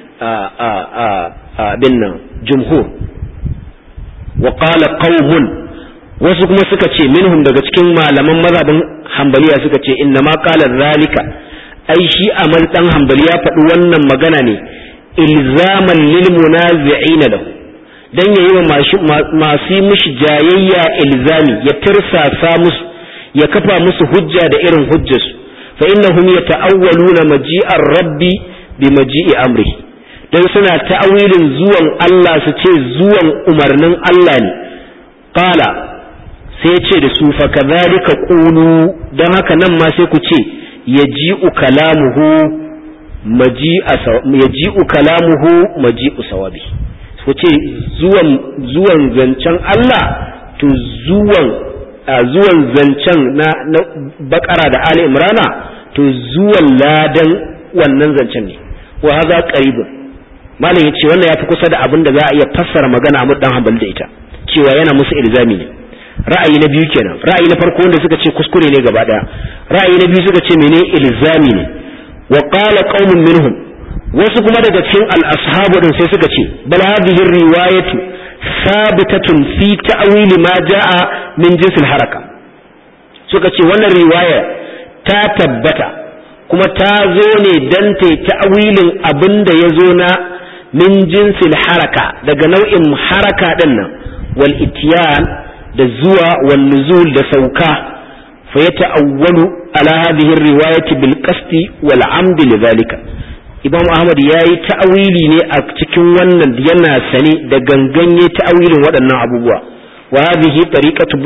abin nan jumhur wa qala qaumun wasu kuma suka ce minhum daga cikin malaman mazhabin hambaliya suka ce inna ma qala zalika ai shi amal dan hambali ya faɗi wannan magana ne ilzaman lil munazi'in lahu dan yayi wa masu mishi jayayya ilzami ya tirsasa musu ya kafa musu hujja da irin hujjarsu فإنهم يتأولون مجيء الرب بمجيء أمره dan suna ta'awilin zuwan Allah su ce zuwan umarnin Allah ne qala sai ce da su fa kadhalika qulu dan haka nan ma sai ku ce yaji'u kalamuhu maji'a yaji'u kalamuhu maji'u sawabi ku ce zuwan zuwan zancen Allah to zuwan zuwan zancen na, na bakara da ali imrana to zuwan ladan wannan zancen ne wa haza qaribun malam yace wannan yafi kusa da abin da za a iya fassara magana mu dan hanbal da ita cewa yana musu ilzami ne ra'ayi na biyu kenan ra'ayi na farko wanda suka ce kuskure ne gaba daya ra'ayi na biyu suka ce mene ilzami ne wa qala qaumun minhum wasu kuma daga cikin al-ashabu din sai suka ce bal hadhihi riwayatu sabitatun fi ta'wili ma ja'a min jinsil haraka suka ce wannan riwaya ta tabbata kuma ta zo ne dan ta ta'wilin abin da ya zo na min jinsil haraka daga nau'in haraka din nan wal itiyan da zuwa wal nuzul da sauka fa ya ta'awwalu ala hadhihi riwayati bil qasdi wal amd lidhalika Imam Ahmad ya yi ta'awili ne a cikin wannan yana sane da ganganye ta'awilin waɗannan abubuwa wa hadhihi tariqatu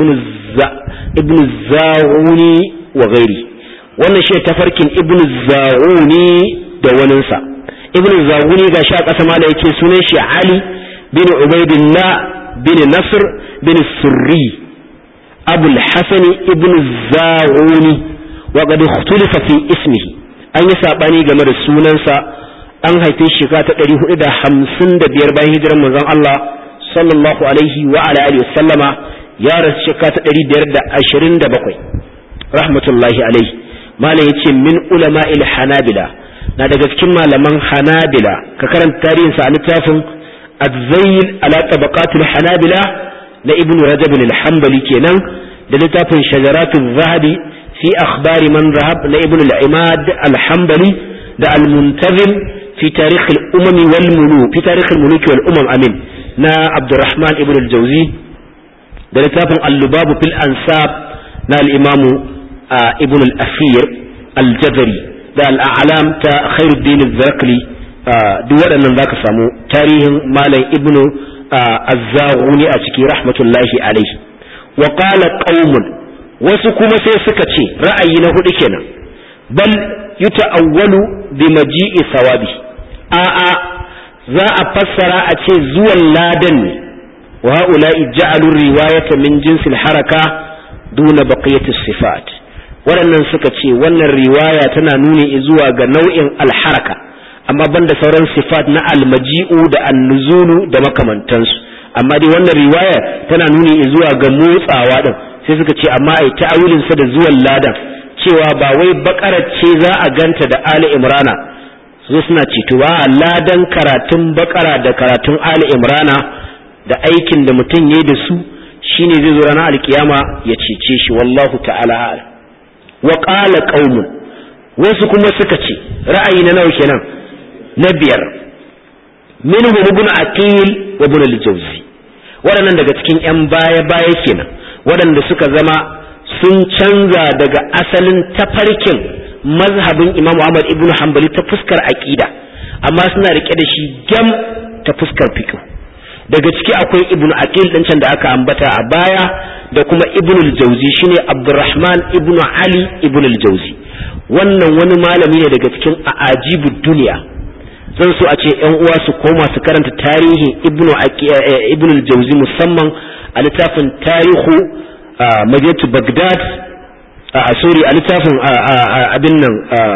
ibn Zawuni wa ghairi wannan shi tafarkin ibn Zawuni da waninsa ibn Zawuni ga shi a ƙasa ma da yake sunan shi Ali bin Ubaidillah bin Nasr bin Surri Abul Hasan ibn Zawuni wa qad ikhtalafa fi ismihi an yi saɓani game da sunansa an haife shekara ta ɗari hudu da hamsin da biyar bayan hijirar manzon Allah sallallahu alaihi wa ala alihi sallama ya rasu shekara ta ɗari biyar da ashirin da bakwai rahmatullahi alaihi malam ya ce min ulama il hanabila na daga cikin malaman hanabila ka karanta tarihinsa a littafin azzayil ala tabaqatul hanabila na ibnu rajab al-hanbali kenan da littafin shajaratul zahabi fi akhbari man zahab na ibnu al-imad al-hanbali da al-muntazim fi tarikh al-umam wal muluk fi tarikh al-muluk wal umam amin na abdurrahman ibn al-jawzi da littafin al-lubab fil ansab na al-imam ibn al-asir al-jazari da al-a'lam ta khairuddin al-zarqli duk waɗannan zaka samu tarihin malam ibnu azzaguni a ciki rahmatullahi alaihi wa qala qaumun wasu kuma sai suka ce ra'ayi na hudu kenan bal yuta'awwalu bi maji'i sawabi a a za a fassara a ce zuwan ladan ne wa ha'ula'i ja'alu riwayata min jinsil haraka duna baqiyati sifat waɗannan suka ce wannan riwaya tana nuni zuwa ga nau'in alharaka amma banda sauran sifat na almaji'u da annuzulu da makamantansu amma dai wannan riwaya tana nuni zuwa ga motsawa din sai suka ce amma ai ta'awilin sa da zuwan ladan cewa ba wai bakara ce za a ganta da ali imrana su suna ceto ba ladan karatun bakara da karatun ali imrana da aikin da mutum yayi da su shine zai zo ranar alkiyama ya cece shi wallahu ta'ala wa qala qaumun wasu kuma suka ce ra'ayi na nawa kenan na biyar minhum ibn aqil wa ibn al-jawzi waɗannan daga cikin yan baya baya kenan waɗanda suka zama sun canza daga asalin tafarkin mazhabin Imam Ahmad ibn Hanbali ta fuskar aqida amma suna rike da shi gam ta fuskar fiqh daga ciki akwai ibn aqil din can da aka ambata a baya da kuma ibn al-jawzi shine Abdurrahman ibn Ali ibn al-jawzi wannan wani malami ne daga cikin a'ajibud duniya zan so a ce yan uwa su koma su karanta tarihin ibnu ibnu al-jawzi musamman a littafin tarihu madinatu bagdad a sorry a littafin abin nan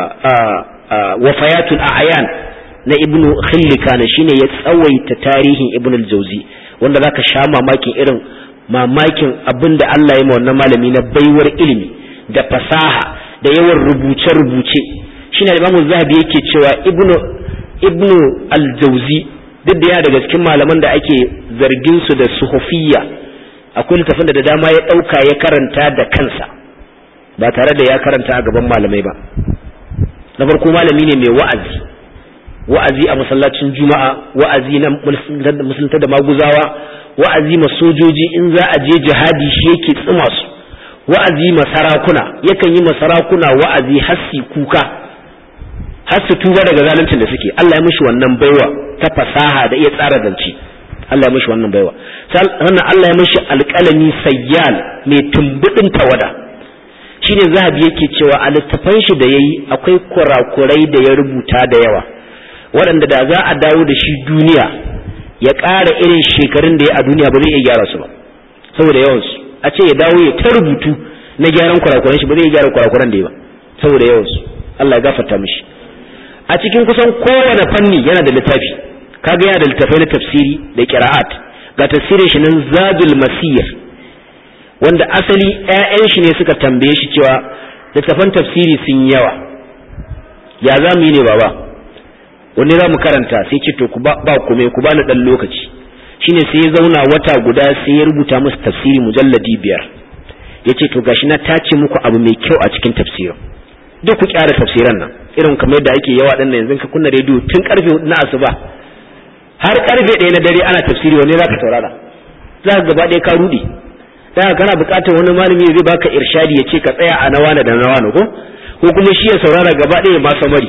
wafayatul a'yan na ibnu khillikana shine ya tsawaita tarihin ibnu al-jawzi wanda zaka sha mamakin irin mamakin abin da Allah ya ma wannan malami na baiwar ilimi da fasaha da yawan rubuce-rubuce shine Imam Zahabi yake cewa ibnu ibnu al-jauzi duk da ya daga cikin malaman da ake zargin su da suhufiyya akwai littafin da dama ya ɗauka ya karanta da kansa ba tare da ya karanta a gaban malamai ba na farko malami ne mai wa'azi wa'azi a masallacin juma'a wa'azi na musulunta da maguzawa wa'azi ma sojoji in za a je jihadi shi yake tsima su wa'azi ma sarakuna yakan yi ma sarakuna wa'azi hassi kuka har su tuba daga zaluncin da suke Allah ya mishi wannan baiwa ta fasaha da iya tsara zance Allah ya mishi wannan baiwa sannan Allah ya mishi alƙalami sayyal mai tumbudin tawada shine zahabi yake cewa a littafan shi da yayi akwai kurakurai da ya rubuta da yawa waɗanda da za a dawo da shi duniya ya ƙara irin shekarun da ya a duniya ba zai iya gyara su ba saboda yawansu a ce ya dawo ya ta rubutu na gyaran kurakuran shi ba zai iya gyara kurakuran da ya ba saboda yawansu Allah ya gafarta mishi a cikin kusan kowane fanni yana da littafi kaga yana da littafai na tafsiri da qira'at ga tafsirin shi nan zadul masir wanda asali ƴaƴan shi ne suka tambaye shi cewa littafan tafsiri sun yawa ya za mu yi ne baba wani za mu karanta sai ce to ku ba kome ku bani dan lokaci shine sai ya zauna wata guda sai ya rubuta musu tafsiri mujalladi biyar yace to gashi na tace muku abu mai kyau a cikin tafsirin duk ku kyara tafsiran nan irin kamar yadda ake yawa ɗan yanzu ka kunna rediyo tun karfe na asuba har karfe ɗaya na dare ana tafsiri wani za ka saurara za ka gaba ɗaya ka ruɗe da kana buƙatar wani malami zai baka irshadi ya ce ka tsaya a nawa da nawa ko ko kuma shi ya saurara gaba ɗaya ma samari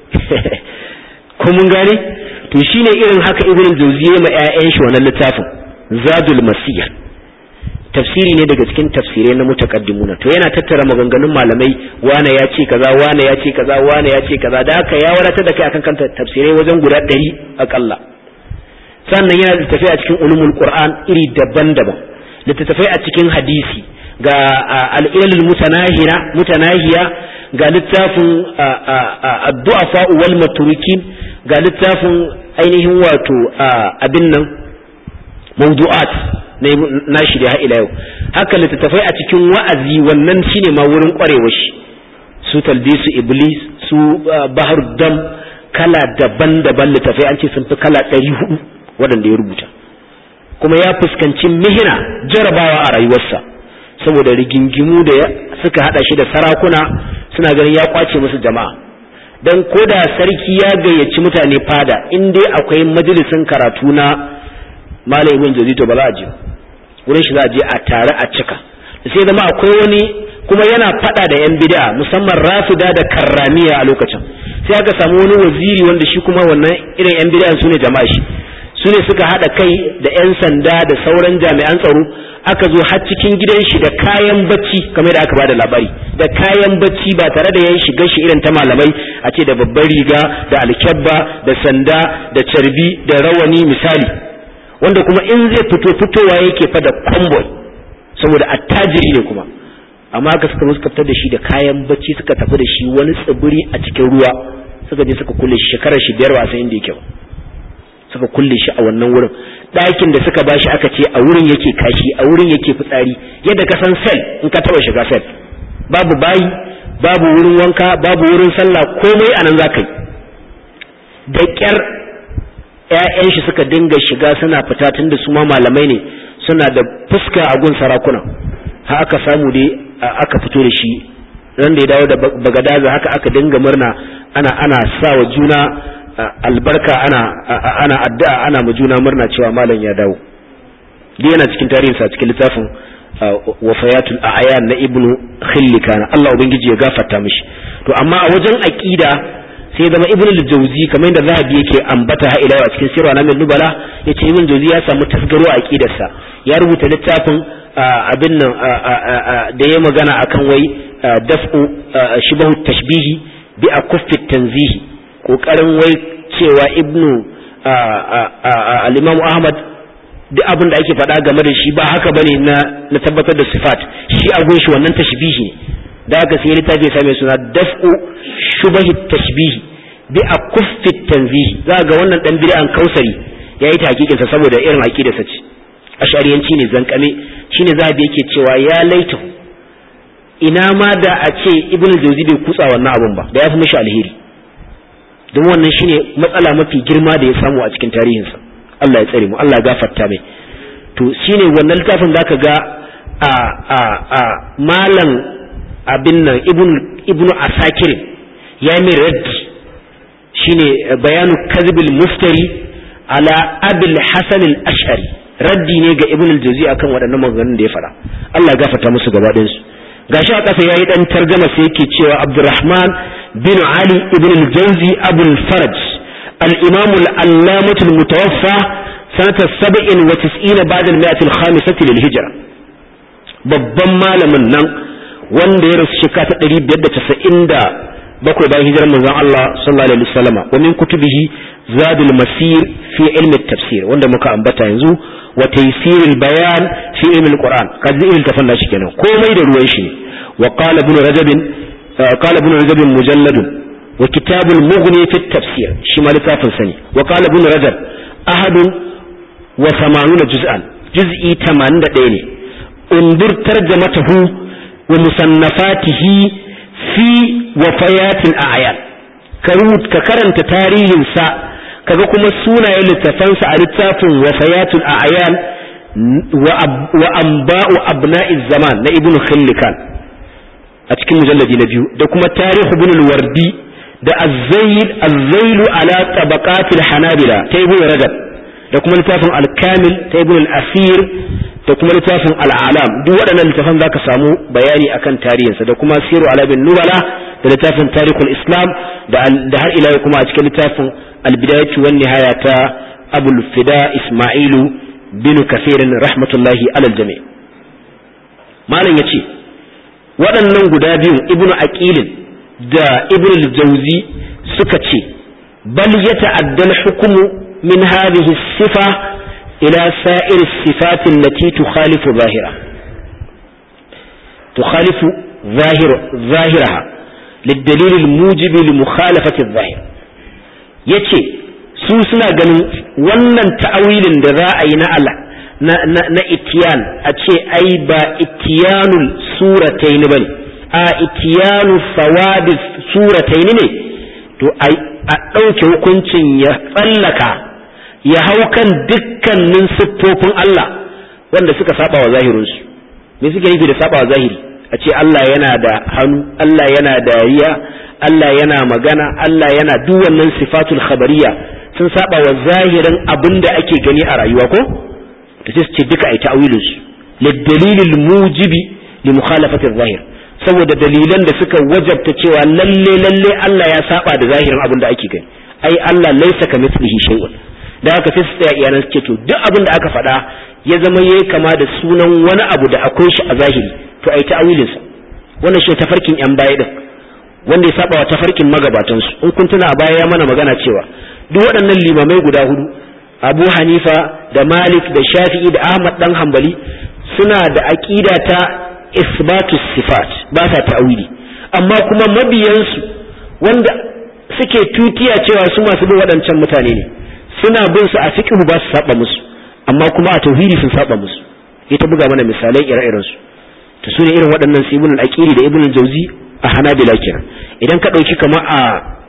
ko mun gane to shine irin haka ibn jawzi ya ma ƴaƴan shi wannan littafin zadul masir tafsiri ne daga cikin tafsirai na mutaqaddimuna to yana tattara maganganun malamai wane ya ce kaza wane ya ce kaza wane ya ce kaza da haka ya wadatar da kai akan kanta tafsirai wajen guda ɗari akalla sannan yana da tafiya a cikin ulumul qur'an iri daban-daban littattafai a cikin hadisi ga al'ilal mutanahiya mutanahiya ga littafin addu'afa wal maturikin ga littafin ainihin wato abin nan mawdu'at na shi da ila yau haka littattafai a cikin wa'azi wannan shine ma wurin kwarewar shi su talbisu iblis su bahar dam kala daban-daban littattafai an ce sun fi kala ɗari hudu waɗanda ya rubuta kuma ya fuskanci mihina jarabawa a rayuwarsa saboda rigingimu da suka hada shi da sarakuna suna ganin ya kwace musu jama'a dan koda sarki ya gayyaci mutane fada in dai akwai majalisin karatu na malam ibn jazi to ba za a je wurin shi za a je a tare a cika sai zama akwai wani kuma yana fada da yan bid'a musamman rafida da karramiya a lokacin sai aka samu wani waziri wanda shi kuma wannan irin yan bid'a su ne jama'a shi su ne suka haɗa kai da 'yan sanda da sauran jami'an tsaro aka zo har cikin gidan shi da kayan bacci kamar da aka bada labari da kayan bacci ba tare da yan shiga shi irin ta malamai a ce da babbar riga da alkyabba da sanda da carbi da rawani misali wanda kuma in zai fito fitowa yake fa da convoy saboda attajiri ne kuma amma aka suka suka fitar da shi da kayan bacci suka tafi da shi wani tsibiri a cikin ruwa suka je suka kulle shi shekarar shi biyar ba san inda yake ba suka kulle shi a wannan wurin ɗakin da suka bashi aka ce a wurin yake kashi a wurin yake fitsari yadda ka san sel in ka taba shiga sel babu bayi babu wurin wanka babu wurin sallah komai anan za ka yi da ƙyar ‘ya'yan shi suka dinga shiga suna fita tun da su ma malamai ne suna da fuska a gun sarakuna har aka samu dai aka fito da shi ran da ya dawo da bagadaza haka aka dinga murna ana ana sa wa juna albarka ana ana addu'a ana ma juna murna cewa malam ya dawo dai yana cikin tarihinsa cikin littafin wafayatul a'yan na ibnu khillikana Allah ubangiji ya gafarta mishi to amma a wajen aqida sai zama ibnu al-jawzi kamar yadda zahabi yake ambata ha ila a cikin sirra na nubala yace ibnu jawzi ya samu tasgaro a aqidarsa ya rubuta littafin abin nan da ya magana akan wai daf'u shibahu tashbihi bi akuffi tanzihi kokarin wai cewa ibnu al-imam ahmad duk abin da ake faɗa game da shi ba haka bane na na tabbatar da sifat shi a gun shi wannan tashbihi ne da haka sai littafi ya same suna daf'u shubahi tashbihi bi akuffi tanzihi za ga wannan dan bid'an kausari yayi ta hakikin sa saboda irin aqidar sa ce ashariyanci ne zankame shine zabi yake cewa ya laita ina ma da a ce ibnu jawzi bai kutsa wannan abun ba da ya fi mishi alheri don wannan shine matsala mafi girma da ya samu a cikin tarihinsa Allah ya tsare mu Allah ya gafarta mai to shine wannan littafin zaka ga a a a malam abin nan ibn ibnu asakir ya mai raddi shine bayanu kadhibil muftari ala abil hasan al ash'ari raddi ne ga ibn al-jawzi akan waɗannan maganganun da ya faɗa Allah ya gafarta musu gaba ɗayan su gashi a ƙasa yayi dan tarjama sai yake cewa Abdurrahman bin Ali ibn al-Jawzi Abu al-Faraj al-Imam al-Allamah al-Mutawaffa sanata 97 ba'da al-mi'ah al-khamisah lil-Hijra babban malamin nan wanda ya rasu shekara ta 597 bayan hijirar manzon Allah sallallahu alaihi wasallam wa min kutubihi Zadul Masir fi ilmi tafsir wanda muka ambata yanzu wa taysirul bayan fi ilmi al-Qur'an kaji irin tafan nashi kenan komai da ruwan shi wa qala ibn Rajab qala ibn Rajab mujallad wa kitab al-Mughni fi tafsir shi ma littafin sani wa qala ibn Rajab ahad wa 80 juz'an juz'i 81 ne undur tarjamatahu wa musannafatihi fi wafayatil a'yan ka karanta tarihinsa kaga kuma sunayen littafansa a littafin wafayatul a'yan wa amba'u abna'iz zaman na ibnu khillikan a cikin mujalladi na biyu da kuma tarihu ibn al-wardi da az-zayl az-zayl ala tabaqatil hanabila ta ibnu rajab da kuma littafin al-kamil ta ibnu al-asir da kuma littafin al'alam duk waɗannan littafan za ka samu bayani akan tarihinsa da kuma siru alabin nubala da littafin tarihul islam da har ila kuma a cikin littafin albidayatu wan nihaya ta abul fida ismailu bin kasirin rahmatullahi alal jami malam yace waɗannan guda biyu ibnu aqilin da ibnu jauzi suka ce bal yata'addal hukumu min hadhihi sifa إلى سائر الصفات التي تخالف ظاهرة تخالف ظاهر ظاهرها للدليل الموجب لمخالفة الظاهر yace su suna ganin wannan ta'awilin da za a yi na Allah na itiyan a ce ai ba itiyanul surataini bane a itiyanu sawadi surataini ne to a ɗauke hukuncin ya tsallaka ya hau kan dukkanin siffofin Allah wanda suka saba wa zahirinsu me suke nufi da saba wa zahiri a ce Allah yana da hannu Allah yana dariya Allah yana magana Allah yana duk wannan sifatul khabariya sun saba wa zahirin abin da ake gani a rayuwa ko to sai su ce duka ai ta'awilin su lidalilil mujibi li mukhalafati zahir saboda dalilan da suka wajabta cewa lalle lalle Allah ya saba da zahirin abin da ake gani ai Allah laysa kamithlihi shay'un da haka sai su tsaya iyanan suke to duk abin da aka faɗa ya zama yayi kama da sunan wani abu da akwai shi a zahiri to ai ta'awilin sa wannan shi tafarkin yan baya din wanda ya saba wa tafarkin magabatan su in kun tuna a baya ya mana magana cewa duk waɗannan limamai guda hudu Abu Hanifa da Malik da Shafi'i da Ahmad dan Hanbali suna da aqida ta isbatus sifat ba sa ta'awili amma kuma mabiyansu wanda suke tutiya cewa su masu bin waɗancan mutane ne suna bin su a fiqhu ba su saba musu amma kuma a tauhidi sun saba musu ita buga mana misalai ire-iren su to su ne irin waɗannan su ibn al-aqili da ibn al-jawzi a hanabila kenan idan ka ɗauki kama a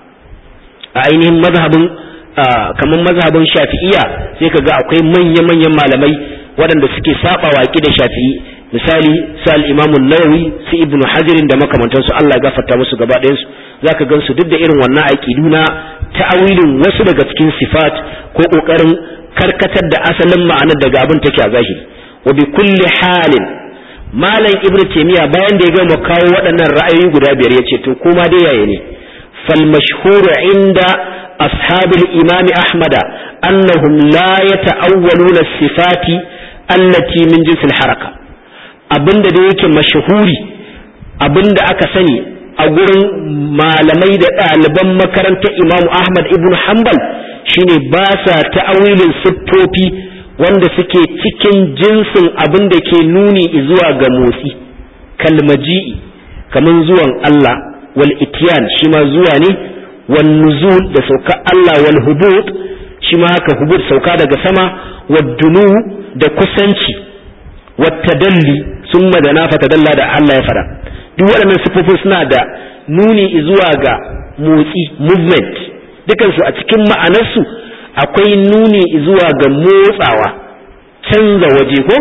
a ainihin mazhabin kamar mazhabin shafi'iyya sai ka ga akwai manya-manyan malamai waɗanda suke saba waƙi da shafi'i misali su al-imamu nawawi su ibnu hajirin da makamantansu Allah ya gafarta musu gaba ɗayan su zaka gan su duk da irin wannan aqidu na ta'awilin wasu daga cikin sifat ko kokarin karkatar da asalin ma'anar daga abin take a zahiri wa bi kulli halin malam ibnu taymiya bayan da ya gama kawo waɗannan ra'ayoyi guda biyar yace to kuma dai yaye ne fal mashhur inda ashabil imam ahmada annahum la yata'awwaluna sifati allati min jinsil haraka abinda da yake mashahuri abinda aka sani a gurin malamai da ɗaliban makarantar imamu ahmad ibn hanbal shine ba sa ta'awilin siffofi wanda suke cikin jinsin abin da ke nuni zuwa ga motsi kalmaji'i kamar zuwan Allah wal itiyan shi ma zuwa ne wal nuzul da sauka Allah wal hubut shi ma haka hubut sauka daga sama wad dunu da kusanci wat tadalli summa da na fatadalla da Allah ya fada duk waɗannan siffofin suna da nuni zuwa ga motsi movement dukansu a cikin ma'anarsu akwai nuni zuwa ga motsawa canza waje ko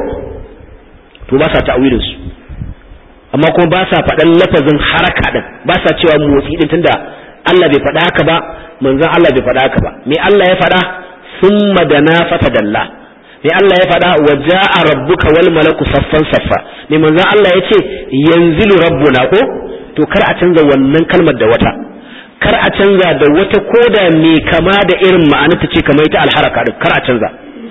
to ba sa ta'awilin su amma kuma ba sa faɗan lafazin haraka din ba sa cewa motsi din tunda Allah bai faɗa haka ba manzon Allah bai faɗa haka ba me Allah ya faɗa summa dana fatadalla me Allah ya faɗa wa ja'a rabbuka wal malaku saffan saffa me manzon Allah ya ce yanzilu rabbuna ko to kar a canza wannan kalmar da wata kar a canza da wata koda mai kama da irin ma'ana ta ce kamar ita alharaka din kar a canza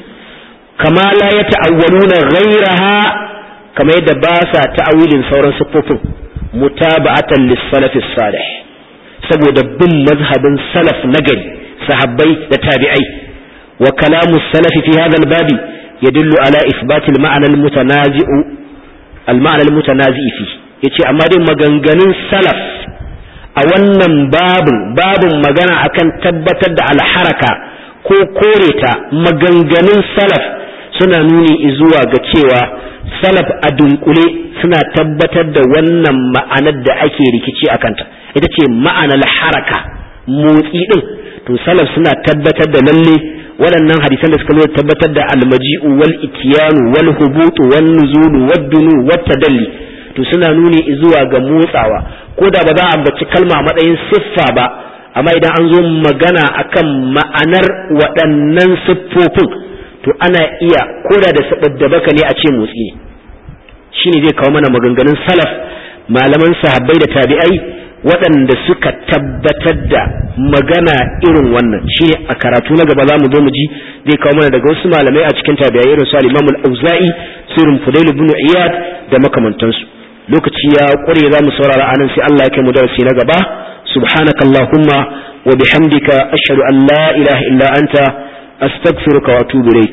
kama la ya ta'awwaluna ghayraha kamar yadda ba sa ta'awilin sauran siffofin mutaba'atan lis-salafis salih saboda bin mazhabin salaf nagari sahabbai da tabi'ai wa kalamu salaf fi hadha al-babi yadullu ala ithbat al-ma'na al-mutanazi'u al-ma'na al-mutanazi'i fi yace amma dai maganganun salaf a wannan babin babin magana akan tabbatar da alharaka ko kore ta maganganun salaf suna nuni zuwa ga cewa salaf a dunkule suna tabbatar da wannan ma'anar da ake rikici a kanta ita ce ma'anar haraka motsi din to salaf suna tabbatar da lalle waɗannan hadisan da suka zo tabbatar da almaji'u wal itiyanu wal hubutu wan nuzulu wad dunu wat tadalli to suna nuni zuwa ga motsawa ko da ba za a ambaci kalma a matsayin siffa ba amma idan an zo magana akan ma'anar waɗannan siffofin to ana iya ko da da baka ne a ce motsi ne shine zai kawo mana maganganun salaf malaman sahabbai da tabi'ai waɗanda suka tabbatar da magana irin wannan shine a karatu na gaba za mu zo mu ji zai kawo mana daga wasu malamai a cikin tabi'ai irin su al-Imam al-Auza'i sirrin Fudail ibn Iyad da makamantansu lokaci ya ƙware za mu saurara anan sai Allah ya kai mu darasi na gaba subhanakallahumma wa bihamdika ashhadu an la ilaha illa anta astaghfiruka wa atubu ilaik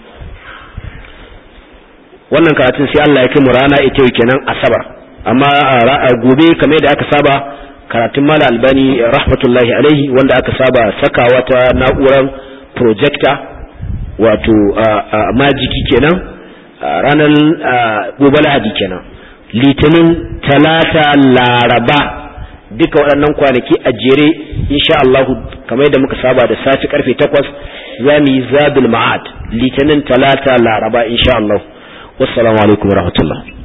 wannan karatun sai Allah ya kai mu rana ita yau kenan asabar amma a gobe kamar yadda aka saba karatun mala albani rahmatullahi alaihi wanda aka saba sakawa ta na'urar projector wato majiki kenan ranar gobe lahadi kenan litinin talata laraba duka waɗannan kwanaki a jere insha Allah kamar yadda muka saba da safi karfe 8 za mu yi zadul ma'ad litinin talata laraba insha Allah wassalamu alaikum warahmatullahi